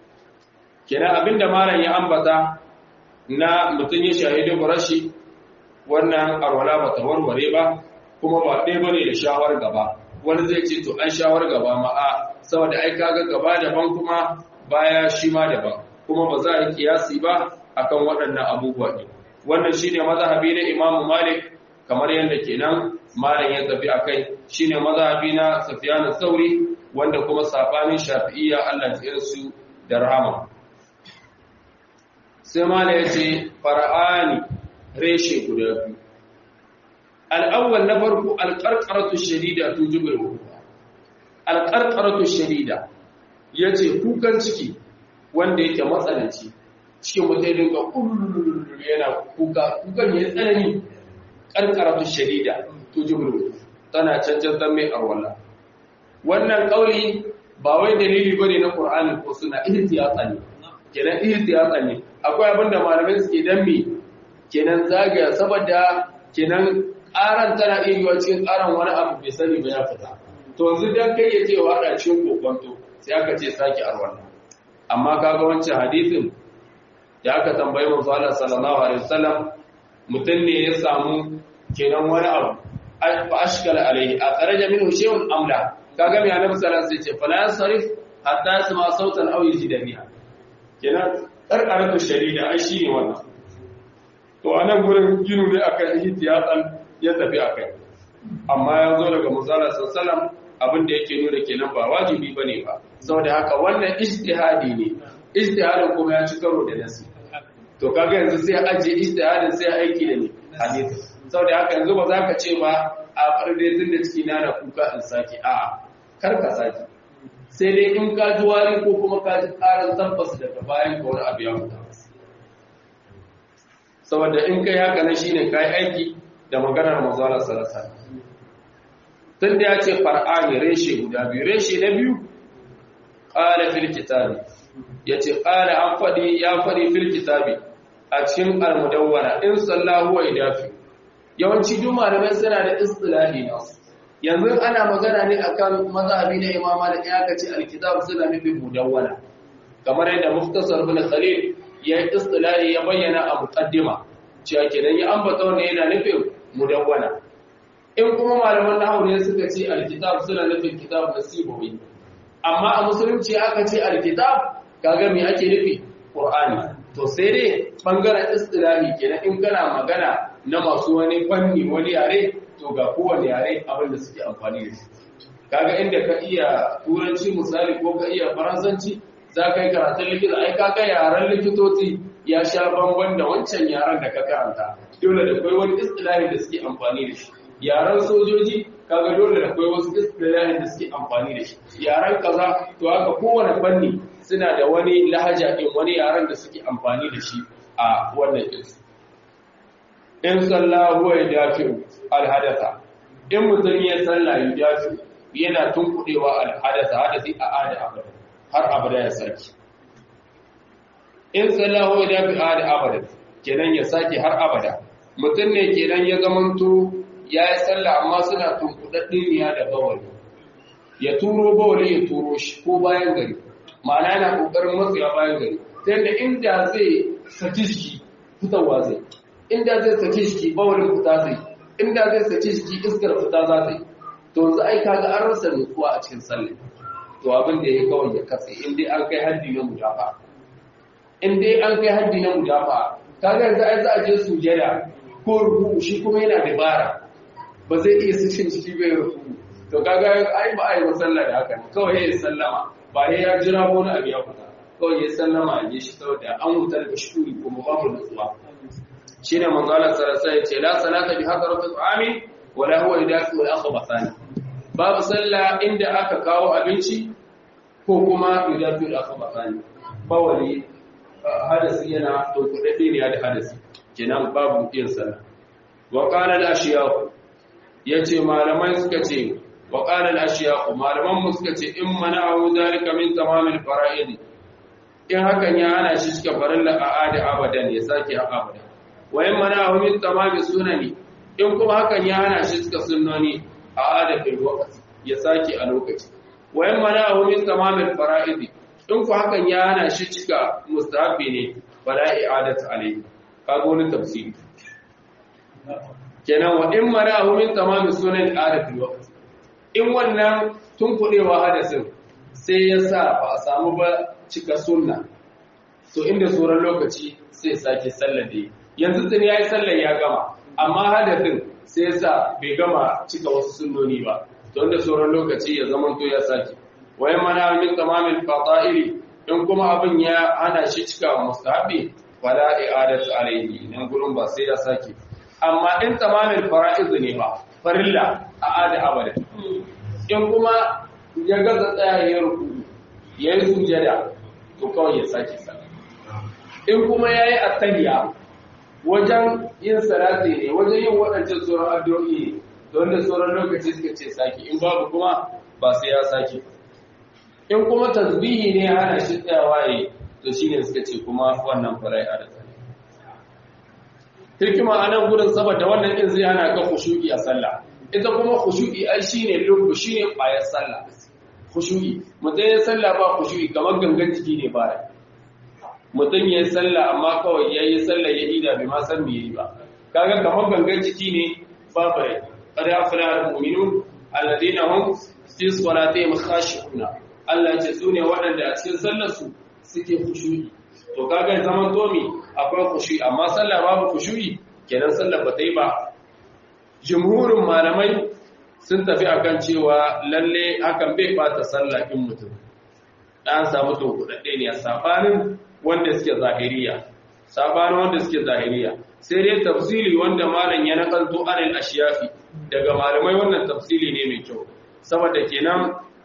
kenan abinda malam ya ambata na mutum ya shahidu burashi wannan arwala ba ta warware ba kuma ba ɗaya bane da shawar gaba wani zai ce to an shawar gaba ma a saboda ai kaga gaba daban kuma baya shi ma daban kuma ba za a yi kiyasi ba akan waɗannan abubuwa ne wannan shine mazhabi na Imam Malik kamar yadda kenan malam ya tafi akai shine mazhabi na Sufyan sauri wanda kuma sabanin Shafi'iyya Allah ya su da rahama sai malam ya ce fara'ani reshe guda biyu al-awwal na farko al-qarqaratu shadida tujibul wudu al-qarqaratu shadida yace kukan ciki wanda yake matsananci cikin mutai dinga kullum yana kuka kukan ya tsanani karkaratu shadida to jibru tana cancan dan mai arwala wannan kauli ba wai dalili bane na Qur'ani ko suna ihtiyata ne kenan ihtiyata ne akwai abinda malamai suke dan me kenan zagaya saboda kenan ƙaran tana iya yiwa cikin ƙaran wani abu bai sani ba ya fita to yanzu dan kai ya ce wa hada cikin kokonto sai aka ce saki arwala amma kaga wancan hadisin da aka tambayi manzo Allah sallallahu alaihi wasallam mutun ne ya samu kenan wani abu fa ashkala alaihi a kharaja minhu shay'un amla kaga mai annabi sallallahu alaihi wasallam ce fala yasrif hatta yasma sautan aw yajida biha kenan karkaratu shadida ai shine wannan to anan gurin ginu ne akan ihtiyatan ya tafi akai amma ya zo daga manzo Allah sallallahu alaihi wasallam abin da yake nuna kenan ba wajibi bane ba saboda haka wannan ijtihadi ne ijtihadin kuma ya ci karo da nasi to kaga yanzu sai aje ijtihadin sai aiki da ni hadisi saboda haka yanzu ba za ka ce ba a farde tun da ciki na na kuka in saki a'a kar ka saki sai dai in ka ji wari ko kuma ka ji karan tabbas daga bayan ka wani abu ya mutu saboda in kai haka na shine kai aiki da maganar manzo Allah sallallahu alaihi wasallam tun da ya ce far'ani reshe guda biyu reshe na biyu qala fil kitabi ya ce ƙara an faɗi ya faɗi fil kitabi a cikin almudawwara in sallahu wa idafi yawanci duk malamai suna da istilahi na yanzu ana magana ne akan mazhabi na imama da ya kace alkitab suna nufin mudawwara kamar yadda muftasar bin khalil ya yi istilahi ya bayyana a muqaddima cewa kenan ya ambata wannan yana nufin mudawwara in kuma malaman nahwu ne suka ce alkitab suna nufin kitab nasibawi amma a musulunci aka ce alkitab kaga me ake nufi qur'ani to sai dai bangaren istilahi kenan in kana magana na masu wani fanni wani yare to ga kowane yare abin da suke amfani da shi kaga inda ka iya turanci misali ko ka iya faransanci za ka yi karatun likita ai kaga yaren likitoci ya sha bamban da wancan yaren da ka karanta dole da kai wani istilahi da suke amfani da shi yaren sojoji kaga dole da kai wasu istilahin da suke amfani da shi yaren kaza to haka kowane fanni suna da wani lahaja din wani yaren da suke amfani da shi a wannan din in sallahu ya dafi alhadatha in mutum ya salla ya dafi yana tunkudewa alhadatha hadasi a ada abada har abada ya saki in sallahu ya dafi ada abada kenan ya saki har abada mutum ne kenan ya zamanto ya yi sallah amma suna tunkudaddiniya da bawali ya turo bawali ya turo shi ko bayan gari ma'ana yana kokarin matsaya bayan gari ta yadda inda zai saki shi fitarwa zai inda zai saki shi bawalin fita zai inda zai saki shi iskar fita za ta yi to yanzu ai kaga an rasa nutsuwa a cikin sallah to abin da ya kawai ya katse in dai an kai haddi na mudafa in dai an kai haddi na mudafa kaga yanzu ai za a je sujada ko ruku shi kuma yana dabara ba zai iya sakin ciki bai ruku to kaga ai ba ai sallah da haka kawai ya sallama ba ya ya jira wani abu ya fita kawai ya sallama ya shi saboda an wuta daga shuri kuma babu nutsuwa shine manzo Allah sallallahu alaihi wasallam la salata bi hadar al-ta'ami wala huwa yudafi wal akhbathani babu sallah inda aka kawo abinci ko kuma yudafi al akhbathani bawali hadasi yana to kudade ne da hadasi kenan babu yin sallah wa qala al-ashyaq yace malamai suka ce wa qala al-ashyaq malaman mu suka ce in mana'u zalika min tamamil fara'id in hakan ya hana shi cika farilla a adi abadan ya sake a abadan wa in mana'u min tamamil sunani in kuma hakan ya hana shi cika sunnoni a adi fil waqt ya sake a lokaci wa in mana'u min tamamil fara'id in ku hakan ya hana shi cika mustahabi ne fala i'adatu alayhi kaga wani tafsiri kenan wa in mara'ahu min tamamin sunan arifin waqt in wannan tun kudewa hadasin sai ya sa ba a samu ba cika sunna to inda sauran lokaci sai sake sallar da yanzu tun yayi sallar ya gama amma hadasin sai ya sa bai gama cika wasu sunnoni ba to inda sauran lokaci ya zama to ya sake wai mana min tamamin fata'ili in kuma abin ya hana shi cika mustahabi fala i'adatu alayhi nan gurin ba sai ya sake amma in tamamin fara'iz ne ba farilla a ada abada in kuma ya gaza tsaya ya ruku ya yi sujada to kawai ya sake sallah in kuma ya yi attaliya wajen yin salati ne wajen yin waɗancan sauran addu'o'i ne don da sauran lokaci suka ce sake in babu kuma ba sai ya sake in kuma tasbihi ne hana shi tsayawa yi to shine suka ce kuma wannan farai a da hikima a nan gudun saboda wannan din zai hana ka khushu'i a sallah ita kuma khushu'i ai shine lubu shine ƙwayar sallah khushu'i mutum ya sallah ba khushu'i kamar gangan jiki ne ba mutum ya sallah amma kawai ya yi sallah ya ida bai ma san me yi ba kaga kamar gangan jiki ne ba bai qad afla al-mu'minun alladhina hum fi salatihim khashi'una Allah ya ce su ne waɗanda a cikin sallar su suke khushu'i to kaga zaman tomi akwai khushu'i amma sallah babu khushu'i kenan sallar ba ta yi ba jumhurin malamai sun tafi akan cewa lalle hakan bai bata sallah in mutum dan samu to kudade ne sabanin wanda suke zahiriya sabanin wanda suke zahiriya sai dai tafsili wanda malam ya nakalto anil ashiyafi daga malamai wannan tafsili ne mai kyau saboda kenan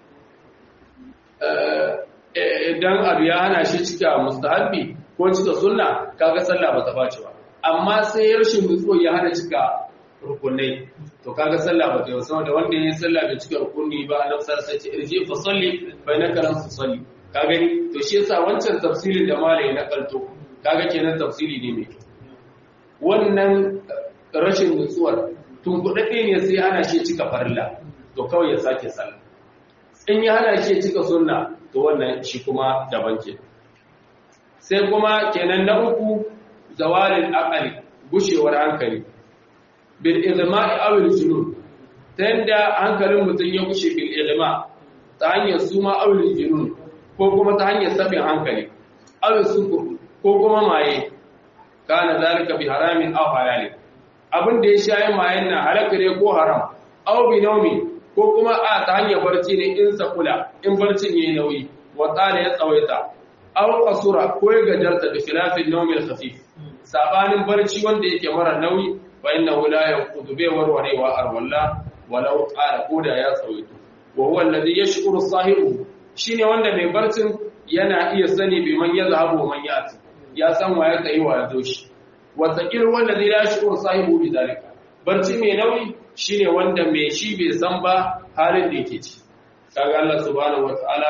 idan abu ya hana shi cika mustahabbi ko cika sunna kaga sallah ba ta bace ba amma sai rashin nutsuwa ya hana cika rukunai to kaga sallah ba ta yi saboda wanda ya yi sallah bai cika rukuni ba a nafsar sai ce irji fa salli bai na karan su salli ka gani to shi yasa wancan tafsirin da malai na kalto kaga kenan tafsiri ne mai wannan rashin nutsuwar tun kudade ne sai hana shi cika farilla to kawai ya sake sallah in ya hana shi cika sunna to wannan shi kuma daban ke sai kuma kenan na uku zawalin aqali gushewar hankali bil izma'i aw al junun ta yanda hankalin mutum ya gushe bil izma ta hanyar suma aw al junun ko kuma ta hanyar sabin hankali aw sukur ko kuma maye kana zalika bi haramin aw halalin abin da ya shayi mayen na halaka ne ko haram aw bi nawmi ko kuma a ta hanyar barci ne in sakula in barcin yayi nauyi wa tsala ya tsawaita aw qasura ko ya gajarta da khilafin nawmil khafif sabanin barci wanda yake mara nauyi fa innahu la yanqudu bi warwarewa arwalla walau qala koda ya tsawaito wa huwa alladhi yashkuru sahibu shine wanda mai barcin yana iya sani bi man yazhabu wa man yati ya san wa ya tsayi wa ya zo shi wa taqir wallazi la yashkuru sahibu bi zalika barci mai nauyi shine wanda mai shi bai san ba halin da yake ci kaga Allah subhanahu wataala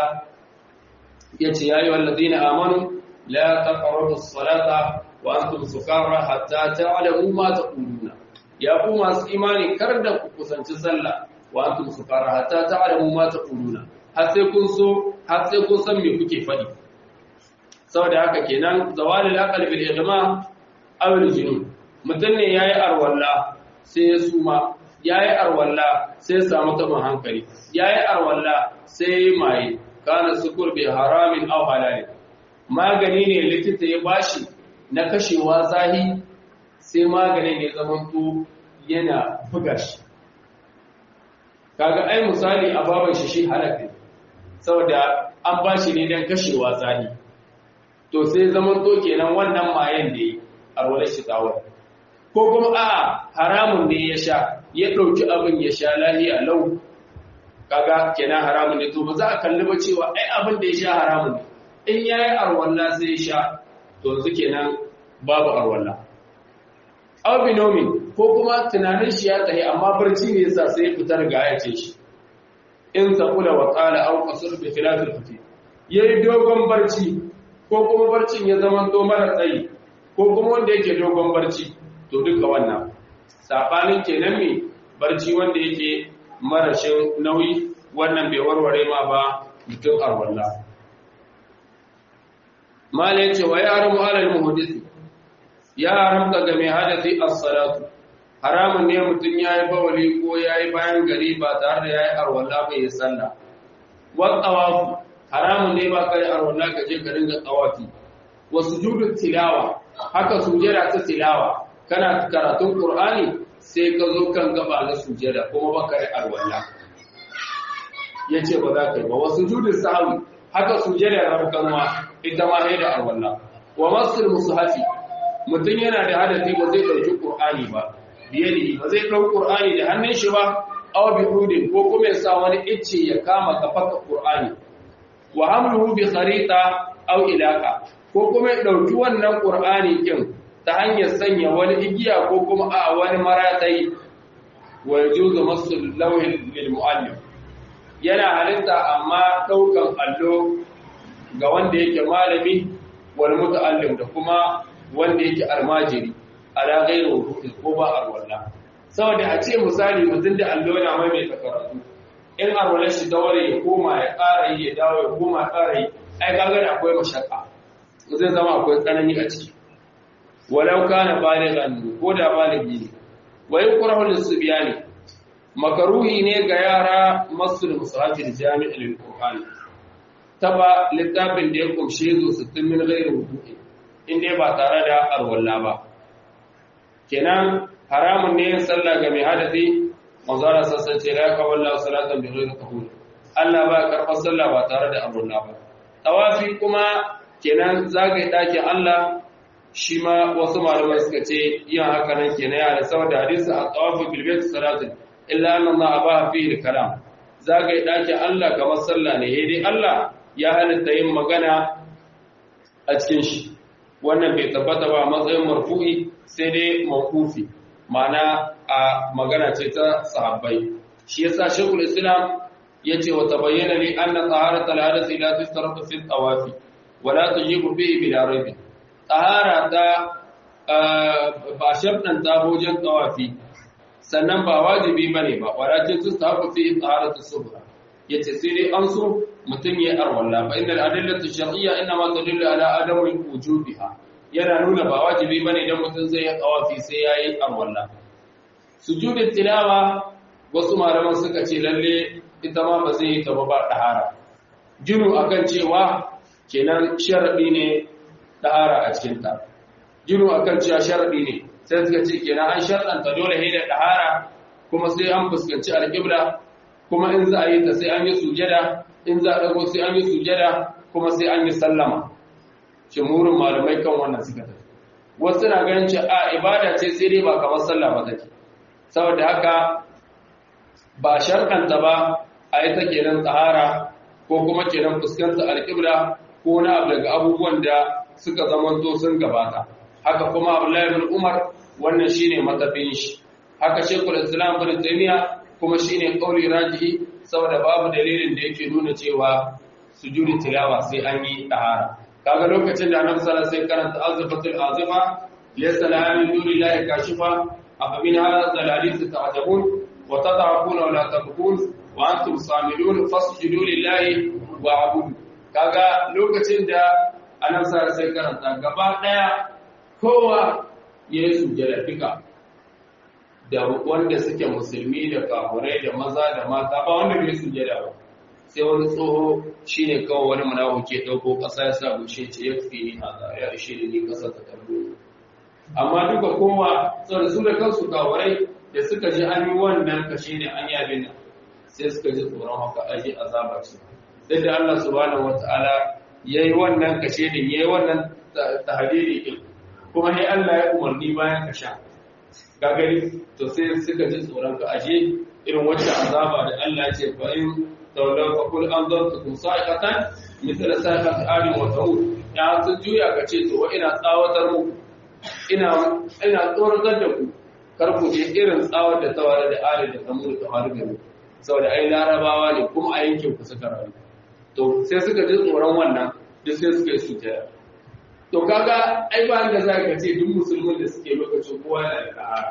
yace ya ayyuhal ladina amanu la taqrabu as-salata wa antum sukara hatta ta'lamu ma taquluna ya ku masu imani kar da ku kusanci sallah wa antum sukara hatta ta'lamu ma taquluna har sai kun so har sai kun san me kuke faɗi saboda haka kenan zawalil aqal bil idma aw al junun mutun ne yayi arwalla sai ya suma yayi arwalla sai ya samu taban hankali yayi arwalla sai mai kana sukur bi haramin aw halal magani ne likita ya bashi na kashewa zahi sai maganin ya zamanto yana buga shi kaga ai misali a baban shi shi halaka saboda an bashi ne dan kashewa zahi to sai zamanto kenan wannan mayen da yi arwalar shi tsawon ko kuma a haramun ne ya sha ya ɗauki abin ya sha lahiya lau kaga kenan haramun ne to ba za a kalli ba cewa ai abin da ya sha haramun ne in ya yi arwalla sai ya sha to yanzu kenan babu arwalla albinomin ko kuma tunanin shi ya tsaye amma barci ne yasa sai fitar ga ya ce shi in taqula wa qala aw qasur bi khilaf al-fati yayi dogon barci ko kuma barcin ya zama to mara tsayi ko kuma wanda yake dogon barci to duka wannan sabanin kenan me barci wanda yake marashin nauyi wannan bai warware ma ba mutum arwalla mala yace wa ya'lamu alal muhdith ya haramta ga mai hadasi as-salatu haramun ne mutum ya yi bawali ko ya yi bayan gari ba tare da ya yi arwalla bai yi sallah wa tsawafu haramun ne ba ka yi arwalla ka je ka ringa tsawafi wa sujudu tilawa haka sujada ta tilawa kana karatun qur'ani sai ka zo kan gaba na sujada kuma ba ka yi arwalla yace ba za ka yi ba wa sujudu sahwi haka sujada rabkanwa ita ma ne da arwalla wa masul mushafi mutum yana da hadafi ba zai ɗauki qur'ani ba biyadi ba zai ɗau qur'ani da hannun shi ba aw bi udin ko kuma ya sa wani icce ya kama kafaka qur'ani wa hamluhu bi kharita aw ilaka ko kuma ya ɗauki wannan qur'ani kin ta hanyar sanya wani igiya ko kuma a wani maratai wa yajuzu masul lawhi lil muallim yana halitta amma ɗaukan allo ga wanda yake malami wal muta'allim da kuma wanda yake almajiri ala ghairu wudu'i ko ba arwalla saboda a ce misali mutum da allo yana mai mai karatu in arwallar shi ta ware ya koma ya ƙara yi ya dawo ya koma ya ƙara yi ai kaga da akwai mashakka zai zama akwai tsanani a ciki walau kana balighan ko da baligi ne wa yukrahu lis-sibyani makaruhi ne ga yara masul musahafil jami'il qur'ani taba littafin da ya kumshe zo 60 min ghairi wudu'i inda ba tare da arwalla ba kenan haramun ne yin sallah ga mai hadasi manzara sassan ce la kawalla salatan bi ghairi qabul Allah ba karɓar sallah ba tare da arwalla ba tawafi kuma kenan zagaye dakin Allah shi ma wasu malamai suka ce yin haka nan kenan ya da saboda hadisi a tawafi bil bayt salatin illa anna Allah abaha fihi kalam zagaye dakin Allah kamar sallah ne dai Allah ya halitta yin magana a cikin shi wannan bai tabbata ba matsayin marfu'i sai dai mawqufi ma'ana a magana ce ta sahabbai shi yasa shaykhul islam yace wa tabayyana li anna taharat al-hadath la tustaratu fi tawafi wa la tujibu bihi bila rayb tahara ta ba shabdan ta bojan tawafi sannan ba wajibi bane ba walakin tustahabu fi taharatu subha yace sai dai an so mutum ya arwalla fa innal adillatu shar'iyya inma tadullu ala adami wujubiha yana nuna ba wajibi bane idan mutum zai yi tawafi sai yayi arwalla sujudut tilawa wasu malaman suka ce lalle ita ma ba zai yi ta ba tahara jinu akan cewa kenan sharadi ne tahara a cikin ta jinu akan cewa sharadi ne sai suka ce kenan an sharɗanta dole ne da tahara kuma sai an fuskanci alƙibla kuma in za a yi ta sai an yi sujada in za a ɗago sai an yi sujada kuma sai an yi sallama shimurin malamai kan wannan suka tafi wasu na ganin ce a ibada ce sai dai ba kamar sallah ba take saboda haka ba sharkanta ba a yi ta kenan tsahara ko kuma kenan fuskanta alƙibla ko na abu daga abubuwan da suka zamanto sun gabata haka kuma abdullahi bin umar wannan shine matafin shi haka shekul islam bin taymiya kuma shine kauli rajihi saboda babu dalilin da yake nuna cewa sujudi tilawa sai an yi tahara kaga lokacin da annabi sallallahu alaihi wasallam sai karanta azifatul azifa laysa laha min dunillahi kashifa afa min hadha alhadith ta'jabun wa tad'afuna wa la tabkun wa antum samilun fasjudu lillahi wa'budu kaga lokacin da annabi sallallahu alaihi wasallam karanta gaba daya kowa yayi sujjada duka da wanda suke musulmi da kafurai da maza da mata ba wanda bai sujjada ba sai wani tsoho shine kawai wani munafiki ke dauko kasa ya sa gushe ce ya fi ni hada ya ishe ni ni kasa ta kallo amma duka kowa saboda su da kansu kafurai da suka ji an yi wannan kashe ne an yi abin nan sai suka ji tsoron haka aje azaba ce duk da Allah subhanahu wataala yayi wannan kashe ne yayi wannan tahdidi din kuma sai Allah ya umarni bayan kasha ka gani to sai suka ji tsoron ka ashe irin wacce azaba da Allah ce fa in tawlaw fa kul anzartukum sa'iqatan mithla sa'iqati adi wa tawud ya sun juya ka ce to ina tsawatar muku ina ina tsoratar da ku kar ku je irin tsawar da tawara da ali da tamur da faru gari saboda ai larabawa ne kuma a yankin ku suka rayu to sai suka ji tsoron wannan duk sai suka yi sujjada to kaga ai ba da za ka ce duk musulmin da suke lokacin kowa yana da tsahara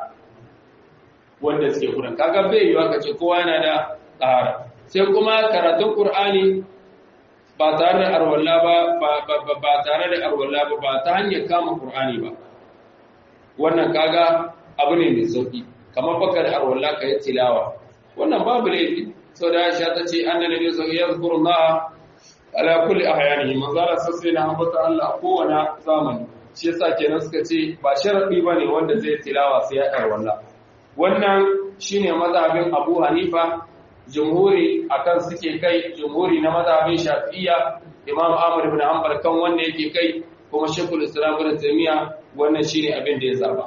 wanda suke kuran kaga bai yiwa ka ce kowa yana da tsahara sai kuma karatun qur'ani ba tare da arwalla ba ba tare da arwalla ba ba ta hanyar kama qur'ani ba wannan kaga abu ne mai sauki kamar baka da arwalla ka yi tilawa wannan babu laifi sau da aisha ta ce an da nabi sau ya zukuru na ala kulli ahyanihi manzo Allah sai na ambata Allah kowane zamani shi yasa kenan suka ce ba sharadi bane wanda zai tilawa sai ya arwalla wannan shine mazhabin Abu Hanifa jumhuri akan suke kai jumhuri na mazhabin Shafi'iyya Imam Ahmad ibn Hanbal kan wanda yake kai kuma Sheikhul Islam Ibn Taymiyyah wannan shine abin da ya zaba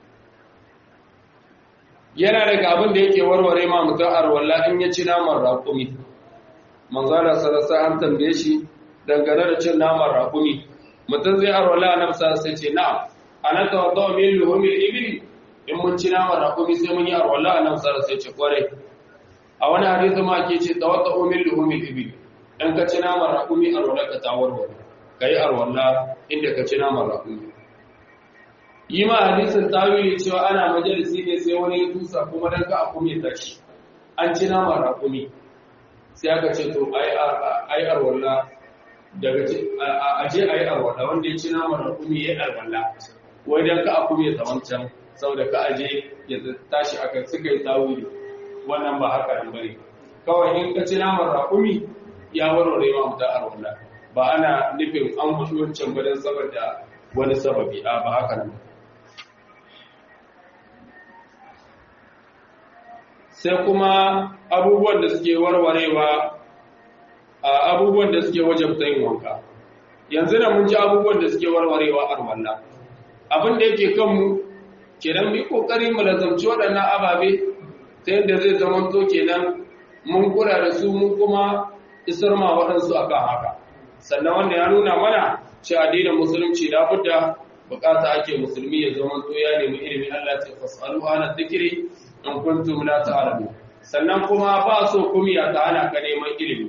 yana daga abin da yake warware ma mutum arwalla in ya ci naman raƙumi manzala salasa an tambaye shi dangane da cin naman raƙumi mutum zai arwalla a nafsa sai ce na'am ana tawadda min luhumil ibli in mun ci naman raƙumi sai mun yi arwalla a nafsa sai ce kwarai a wani hadisi ma ke ce tawadda min luhumil ibli in ka ci naman raƙumi arwalla ka ta warware kai arwalla inda ka ci naman raƙumi yi ma hadisin tawili cewa ana majalisi ne sai wani ya tusa kuma dan ka akumi tashi an ci naman raƙumi sai aka ce to ai arwalla daga ce a je ai arwalla wanda ya ci naman raƙumi ya arwalla wai dan ka akumi ya wancan saboda ka aje ya tashi aka suka yi tawili wannan ba haka nan bane kawai in ka ci naman raƙumi ya warware ma mutan arwalla ba ana nufin an mutu wancan ba dan saboda wani sababi a ba haka nan sai kuma abubuwan da suke warwarewa a abubuwan da suke wajabta yin wanka yanzu da mun ji abubuwan da suke warwarewa a walla abin da yake kanmu kenan mu yi kokari mu lazamci waɗannan ababe ta yadda zai zama to kenan mun kura da su mun kuma isar ma waɗansu akan haka sannan wanda ya nuna mana cewa addinin musulunci da budda bukata ake musulmi ya zama to ya nemi ilimin Allah ta fasalu ana zikiri in kuntum la ta'lamu sannan kuma ba so kumiya ta hana ka neman ilimi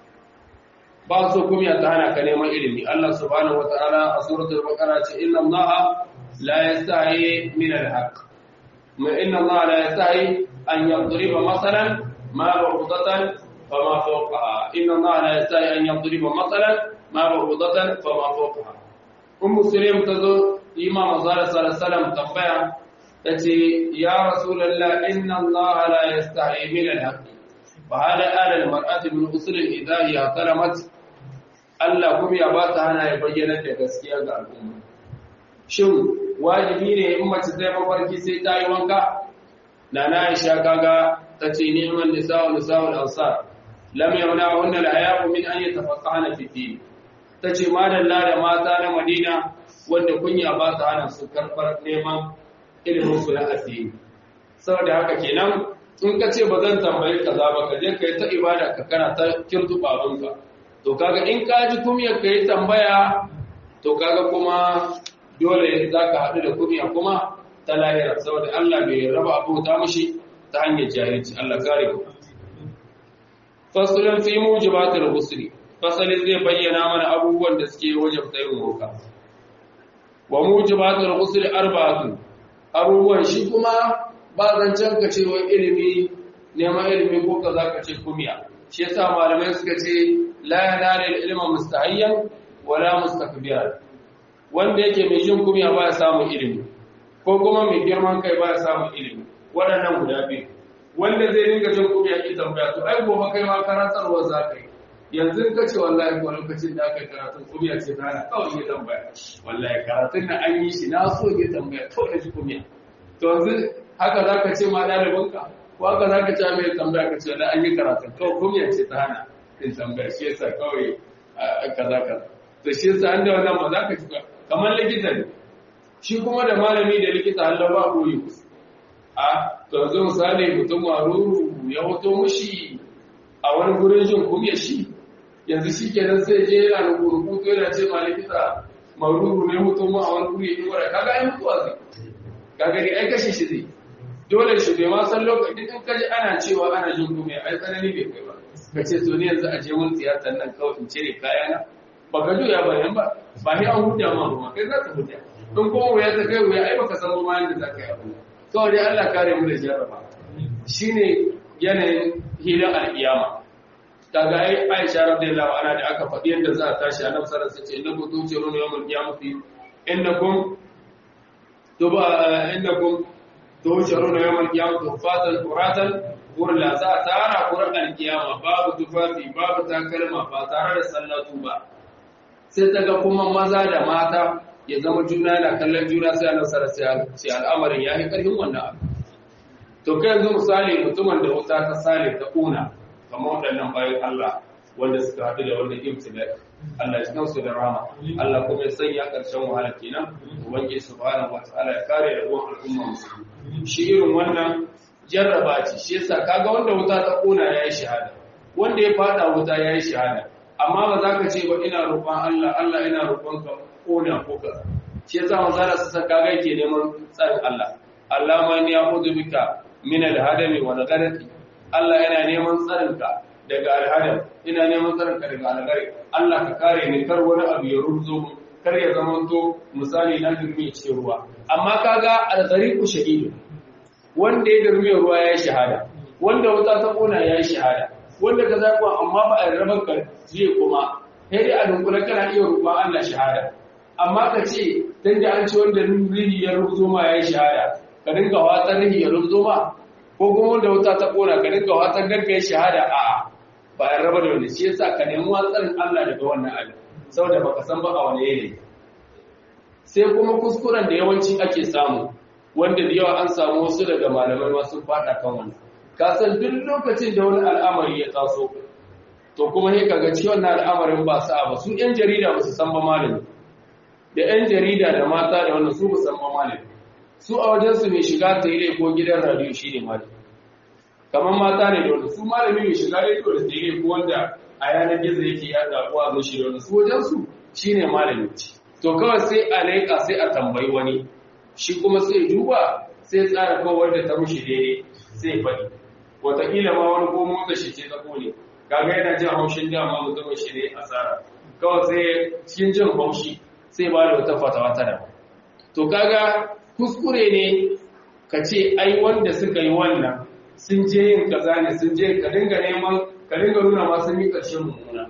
ba so kumiya ta hana ka neman ilimi Allah subhanahu wataala a suratul baqara ce inna allaha la yastahi min al-haq ma inna allaha la yastahi an yadriba masalan ma ba'udatan fama fawqaha inna allaha la yastahi an yadriba masalan ma ba'udatan fama fawqaha ummu sulaim tazo imam sallallahu alaihi wasallam tambaya tace ya rasulullah inna Allah la yastahi min al-haqq fa hada ala al-mar'ati min usul al-idha ya kalamat Allah kuma ya ba ta hana ya bayyana da gaskiya ga al'umma shin wajibi ne in mace zai mafarki sai ta yi wanka nana Aisha kaga tace ni'man nisa'u nisa'u al-ansar lam yamna'unna al-haya'u min an yatafaqqahna fi din tace madalla da mata na Madina wanda kunya ba ta hana su karbar neman ilimin su na addini saboda haka kenan in ka ce ba zan tambayi kaza ba ka je ka yi ta ibada ka kana ta kirtu babinka to kaga in ka ji kumiyar ka yi tambaya to kaga kuma dole za ka haɗu da kumiya kuma ta lahira saboda Allah bai raba abu ta mushi ta hanyar jahilci Allah kare ku fasalin fi mujibatul husri fasalin zai bayyana mana abubuwan da suke wajabta yin roka wa mujibatul husri arba'atun abubuwan shi kuma ba zancen ka ce wai ilimi neman ilimi ko ka za ka ce kumiya shi yasa malamai suka ce la yanala ilma mustahayyan wala mustakbiran wanda yake mai jin kumiya ba ya samun ilimi ko kuma mai girman kai ba ya samun ilimi waɗannan guda biyu wanda zai dinga jin kumiya ki tambaya to ai gobe kai ma karantarwa za ka yi yanzu ka ce wallahi ko lokacin da aka yi karatun kumiya ce ta hana kawai ya tambaya wallahi karatun na an yi shi na so ya tambaya kawai na ji kumiya to yanzu haka za ka ce ma ɗalibinka ko haka za ka ce mai tambaya ka ce da an yi karatun kawai kumiya ce ta hana in tambaya shi yasa kawai kaza kaza to shi yasa an da wannan ba za ka ci kamar likita ne shi kuma da malami da likita Allah ba koyi a to yanzu misali mutum maruru ya hoto mushi a wani gurin jin kumiya shi yanzu shi kenan sai je yana da rubutu yana ce ma likita maruru ne mutum ma a wani guri ya yi wara kaga ai mutuwa zai kaga ni ai kashe shi zai dole shi bai ma san lokacin in kaji ana cewa ana jin kumiya ai tsanani bai kai ba ka ce to ni yanzu a je mun tiyatar nan kawai in cire kayana ba ka juya ba yan ba ba ni an huta ma ba kai za ka huta in kuma wuya ta kai wuya ai baka san ma yanda za ka yi abu kawai dai Allah kare mu da jarraba shine yanayin hilin alkiyama daga ai Aisha radiyallahu anha da aka faɗi yadda za a tashi annabi sallallahu alaihi wasallam ce innakum tu'tiruna yawmal qiyamati innakum tuba innakum to sharu na yawan kiyama to fatan quratan gurla za a tara qur'an kiyama babu tufafi babu takalma ba tare da sallatu ba sai ta ga kuma maza da mata ya zama juna yana kallon juna sai a nasara sai al'amarin ya yi ƙarfin wannan abu to kai yanzu misali mutumin da wuta ta sale ta ƙuna kamar waɗannan bayan Allah wanda suka haɗu da wannan ibtila Allah ya kansu da rama Allah kuma ya sanya ƙarshen wahala kenan ubangiji subhanahu wataala ya kare da ruwan al'umma musulmi shi irin wannan jarraba ce shi yasa kaga wanda wuta ta ƙuna yayi shahada wanda ya fada wuta yayi shahada amma ba za ka ce ba ina roƙon Allah Allah ina roƙon ka kona ko kaza shi yasa manzara su saka ga yake neman tsarin Allah Allah ma ni a'udhu bika min al-hadami wal gharqi Allah yana neman tsarin ka daga al-hadam ina neman tsarin ka daga al-gharqi Allah ka kare ni kar wani abu ya ruzo mu kar ya zama to misali na girmi cikin ruwa amma kaga al-ghariqu shahidu wanda ya girmi ruwa ya shahada wanda wuta ta kona ya shahada wanda ka zaɓa amma ba a rabar ka zai kuma sai dai a dunkula kana iya roƙon Allah shahada amma ka ce dan da an ce wanda rihi ya rubuzo ma yayi shahada ka dinga watsar rihi ya rubuzo ma ko kuma wanda wuta ta kona ka dinga watsar dan kai shahada a ba a raba da wani shi yasa ka nemi watsarin Allah daga wannan abin saboda baka san ba a wani yanayi sai kuma kuskuren da yawanci ake samu wanda da yawa an samu wasu daga malamai ma sun fada kan wannan ka san duk lokacin da wani al'amari ya taso to kuma sai kaga ci wannan al'amarin ba sa ba su yan jarida ba su san ba malami da yan jarida da mata da wannan su ba san ba malami su a wajen su mai shiga tare ko gidan radio shine malami kamar mata ne da wannan su malami mai shiga radio da tare ko wanda a yanar gizo yake yada ko a zo shi da wannan su wajen su shine malami to kawai sai a laika sai a tambayi wani shi kuma sai duba sai tsara kawai da ta mushi daidai sai faɗi wataƙila ma wani ko motsa shi ce tsako ne kaga yana jin haushin dama mutumin shi ne asara kawai sai cikin jin haushi sai ba da wata fatawa ta da to kaga kuskure ne ka ce ai wanda suka yi wannan sun je yin kaza ne sun je ka dinga neman ka dinga nuna ma sun yi ƙarshen mummuna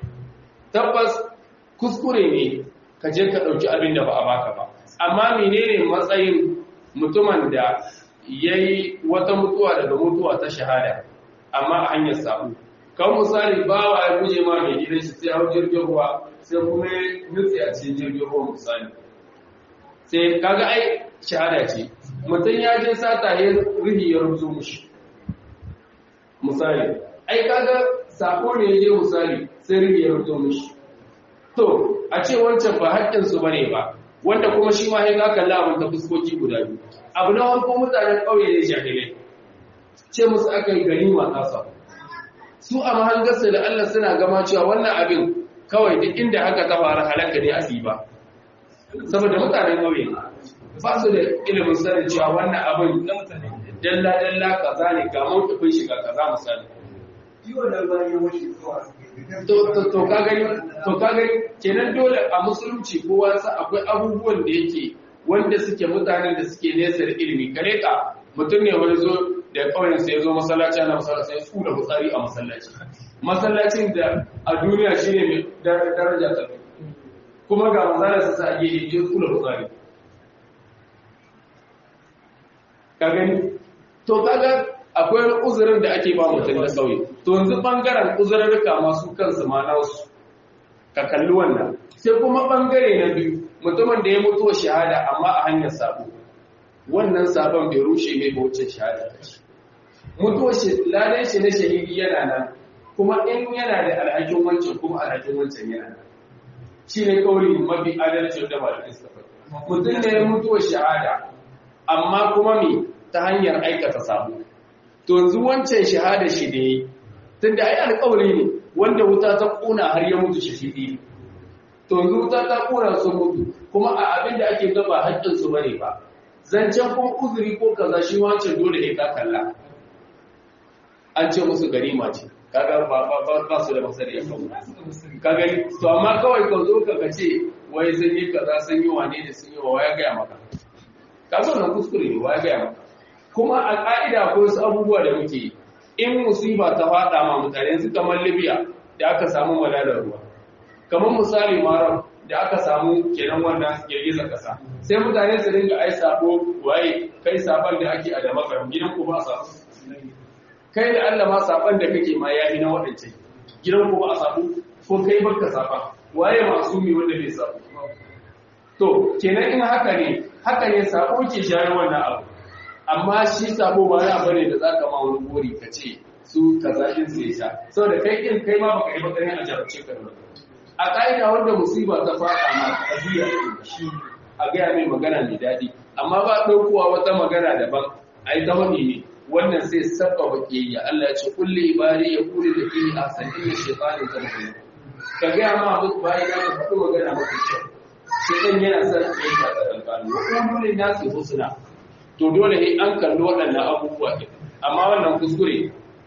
tabbas kuskure ne ka je ka ɗauki abin da ba a baka ba amma menene matsayin mutumin da ya yi wata mutuwa daga mutuwa ta shahada amma a hanyar sabu kan misali bawa ya guje ma mai gidan shi sai hau jirgin ruwa sai kuma ya nutse a cikin jirgin ruwa misali sai kaga ai shahada ce mutum ya je sata ya rihi ya rubuto mushi misali ai kaga sako ne ya je misali sai rihi ya rubuto mushi to a ce wancan ba haƙƙinsu ba ne ba wanda kuma shi ma ya za ka lamun ta fuskoki guda biyu abu na farko mutanen ƙauye ne jahilai ce musu aka yi gani matasa su a mahangarsa da Allah suna gama cewa wannan abin kawai duk inda aka tabara halaka ne a ba saboda mutanen ƙauye ba su da ilimin sanin cewa wannan abin dalla dalla kaza ne ga mawukafin shiga kaza misali to ka gani to ka gani kenan dole a musulunci kowa sa akwai abubuwan da yake wanda suke mutanen da suke nesa da ilimi kare ka mutum ne wani zo da kauyen sai ya zo masallaci ana masallaci ya tsura fitsari a masallaci masallacin da a duniya shine mai daraja ta kuma ga masallaci sa sa ake ya tsura fitsari ka gani to kaga akwai uzurin da ake ba mutum na sauyi to yanzu bangaren uzurarka masu kansu ma nasu ka kalli wannan sai kuma bangare na biyu mutumin da ya mutu shahada amma a hanyar sabo wannan sabon bai rushe mai baucin shahada ta ce mutuwar shi lalai shi na shahidi yana nan kuma in yana da alhakin wancan kuma alhakin wancan yana nan shi ne kauri mafi adalcin da malamin sa mutum ne ya mutuwar shahada amma kuma me ta hanyar aikata sabo to yanzu wancan shahada shi da yi tun da ai alƙawari ne wanda wuta ta ƙuna har ya mutu shahidi to yanzu wuta ta ƙuna su mutu kuma a abin da ake gaba haƙƙin su bane ba zancen kuma uzuri ko kaza shi wancan dole ne ka kalla an ce musu ganima ce kaga ba ba ba su da masari ya kawo ka gani to amma kawai ka zo ka ce wai sun yi kaza sun yi wane da sun yi wa ya gaya maka ka zo nan kuskure ne wa ya gaya maka kuma a ƙa'ida ko wasu abubuwa da muke in musiba ta faɗa ma mutane su kamar libya da aka samu malalar ruwa kamar misali marar da aka samu kenan wannan girgizar kasa sai mutane su dinga ai sabo waye kai saban da ake a da makaram gidan ku ba sabo kai da Allah ma saban da kake ma yayi na wadance gidan ku ba a sabo ko kai baka saba waye masumi wanda bai sabo to kenan in haka ne haka ne sabo ke shayar wannan abu amma shi sabo ba ya bane da zaka ma wani gori ka ce su kaza din sai sha saboda kai din kai ma baka yi baka ne a jarabce ka da a ƙa'ida wanda musiba ta faɗa ma a biya shi a gaya mai magana mai daɗi amma ba ɗaukowa wata magana daban a yi ta wani ne wannan sai saba baƙiyayya Allah ya ce kulle ibari ya kuli da fiye a sanin da shekaru ta mutum ka gaya ma abu bayan ya ka faɗi magana mafi kyau sai ɗan yana son ya yi ta tsakankanu wa kuma na su husna to dole ne an kalli waɗannan abubuwa ɗin amma wannan kuskure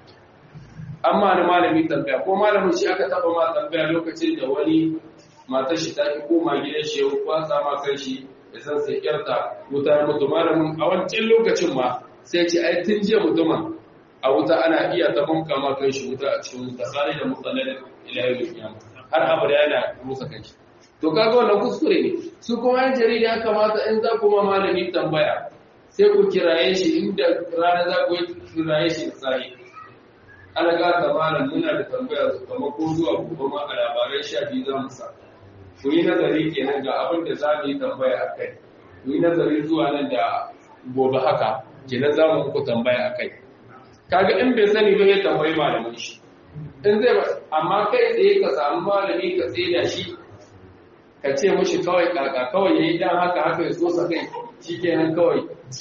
amma da malami tambaya ko malamin shi aka taba ma tambaya lokacin da wani matar shi ta ki koma gidan shi ya kwasa ma kan shi ya san sai kyarta wuta ya mutu malamin a wancan lokacin ma sai ce ai tun jiya mutumin a wuta ana iya ta banka ma kan shi wuta a cikin wuta sai da mutsalar ilahi kiyama har abada yana rusa kan shi to kaga wannan kuskure ne su kuma yan jarida ya kamata in za ku ma malami tambaya sai ku kiraye shi inda rana za ku kiraye shi sai ana gata malam muna da tambaya su kama ko zuwa gobe ma a labarai sha biyu za mu sa ku yi nazari kenan ga abin da za mu yi tambaya a kai ku yi nazari zuwa nan da gobe haka kenan za mu muku tambaya a kai kaga in bai sani ba ya tambayi malamin shi in zai amma kai tsaye ka samu malami ka da shi ka ce mushi kawai kaka kawai yayi dan haka haka ya so sa kai shikenan kawai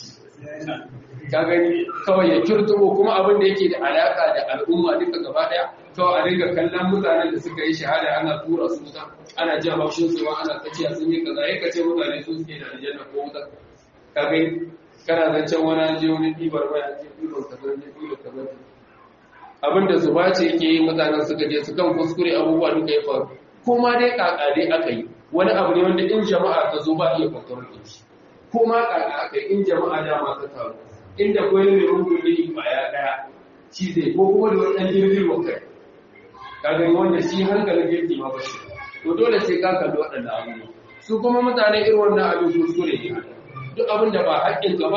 ka gani kawai ya kirtubo kuma abin da yake da alaka da al'umma duka gaba daya kawai a dinga kallon mutanen da suka yi shahada ana tura su wuta ana jin haushin su ana tsakiya sun yi kaza ya kace mutane su suke da aljanna ko wuta ka gani kana zancen wani an je wani ɗibar baya ce ɗibar kaza ne ɗibar kaza ne abin da zuba ce yake yi mutanen suka je su kan kuskure abubuwa duka ya faru kuma dai kaka dai aka yi wani abu ne wanda in jama'a ta zo ba iya kwantar da shi ko ma kaka aka yi in jama'a dama ta taru inda kwai mai rukun ne kwaya daya shi zai ko kuma da wani jirgin wa kai kaga wanda shi hankalin jirgi ma bashi to dole sai ka kalli waɗannan abubuwa su kuma mutane irin wannan abin kuskure ne duk abin da ba haƙƙin ka ba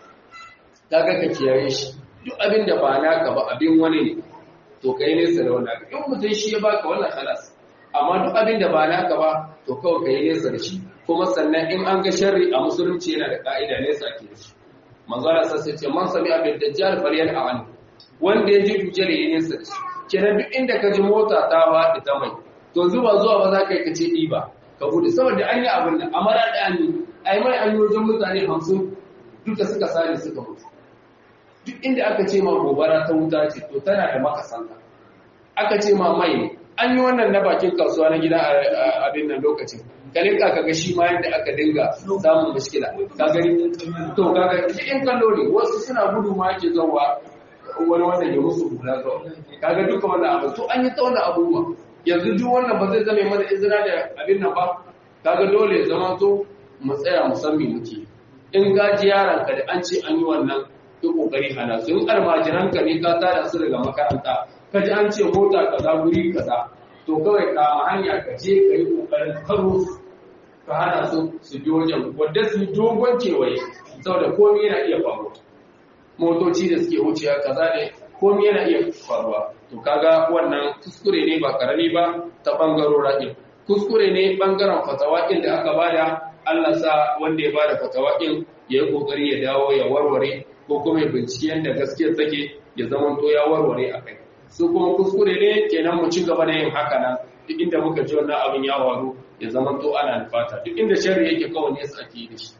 kaga ka kiyaye shi duk abin da ba naka ba abin wani ne to kai nesa da wannan in mutum shi ya baka wannan halas amma duk abin da ba naka ba to kawai kai nesa da shi kuma sannan in an ga sharri a musulunci yana da ka'ida nesa ake da shi manzara sai ce man sami abin dajjal falyan a'an wanda ya ji dujjal ya nesa da shi kenan duk inda ka ji mota ta faɗi ta mai to zuba zuwa ba za ka yi ka ce ɗiba ka bude saboda an yi abin nan amara ɗaya ne a yi mai an yi wajen mutane hamsin duka suka sare suka mutu duk inda aka ce ma gobara ta wuta ce to tana da makasanta aka ce ma mai ne an yi wannan na bakin kasuwa na gida abin nan lokacin kalin ka kaga shi ma yadda aka dinga samun mashkila ka gani to kaga in kallo ne wasu suna gudu ma ake zauwa wani wannan ya musu hula zuwa kaga duka wannan abu to an yi ta wannan abubuwa yanzu duk wannan ba zai zame mana izina da abin nan ba kaga dole ya zama to mu tsaya mu san me muke in gaji yaran ka da an ce an yi wannan yi kokari hana su in almajiran ka ne ka tada su daga makaranta ka ji an ce mota kaza guri kaza to kawai ka hanya ka je ka yi kokarin karo ka hana su su bi wajen wadda su dogon kewaye saboda komai yana iya faruwa motoci da suke wucewa kaza ne komai yana iya faruwa to kaga wannan kuskure ne ba karami ba ta bangarora din kuskure ne bangaren fatawakin da aka bada Allah sa wanda ya bada fatawakin ya yi kokari ya dawo ya warware ko kuma ya bincike yadda gaskiyar take ya zama to ya warware a kai su kuma kuskure ne kenan mu ci gaba da yin haka nan duk inda muka ji wannan abin ya waru ya zama to ana nufata duk inda sharri yake kawai ne su ake yi da shi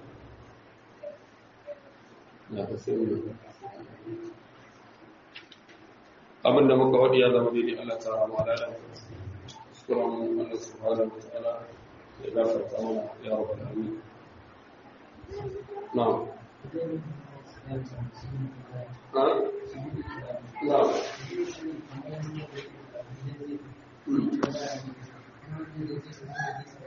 abin da muka wadi ya zama daidai Allah ta rama da Allah kuskuren Allah subhanahu wa ta'ala ya gafarta mana ya rabbal alamin na'am na'am Thank you.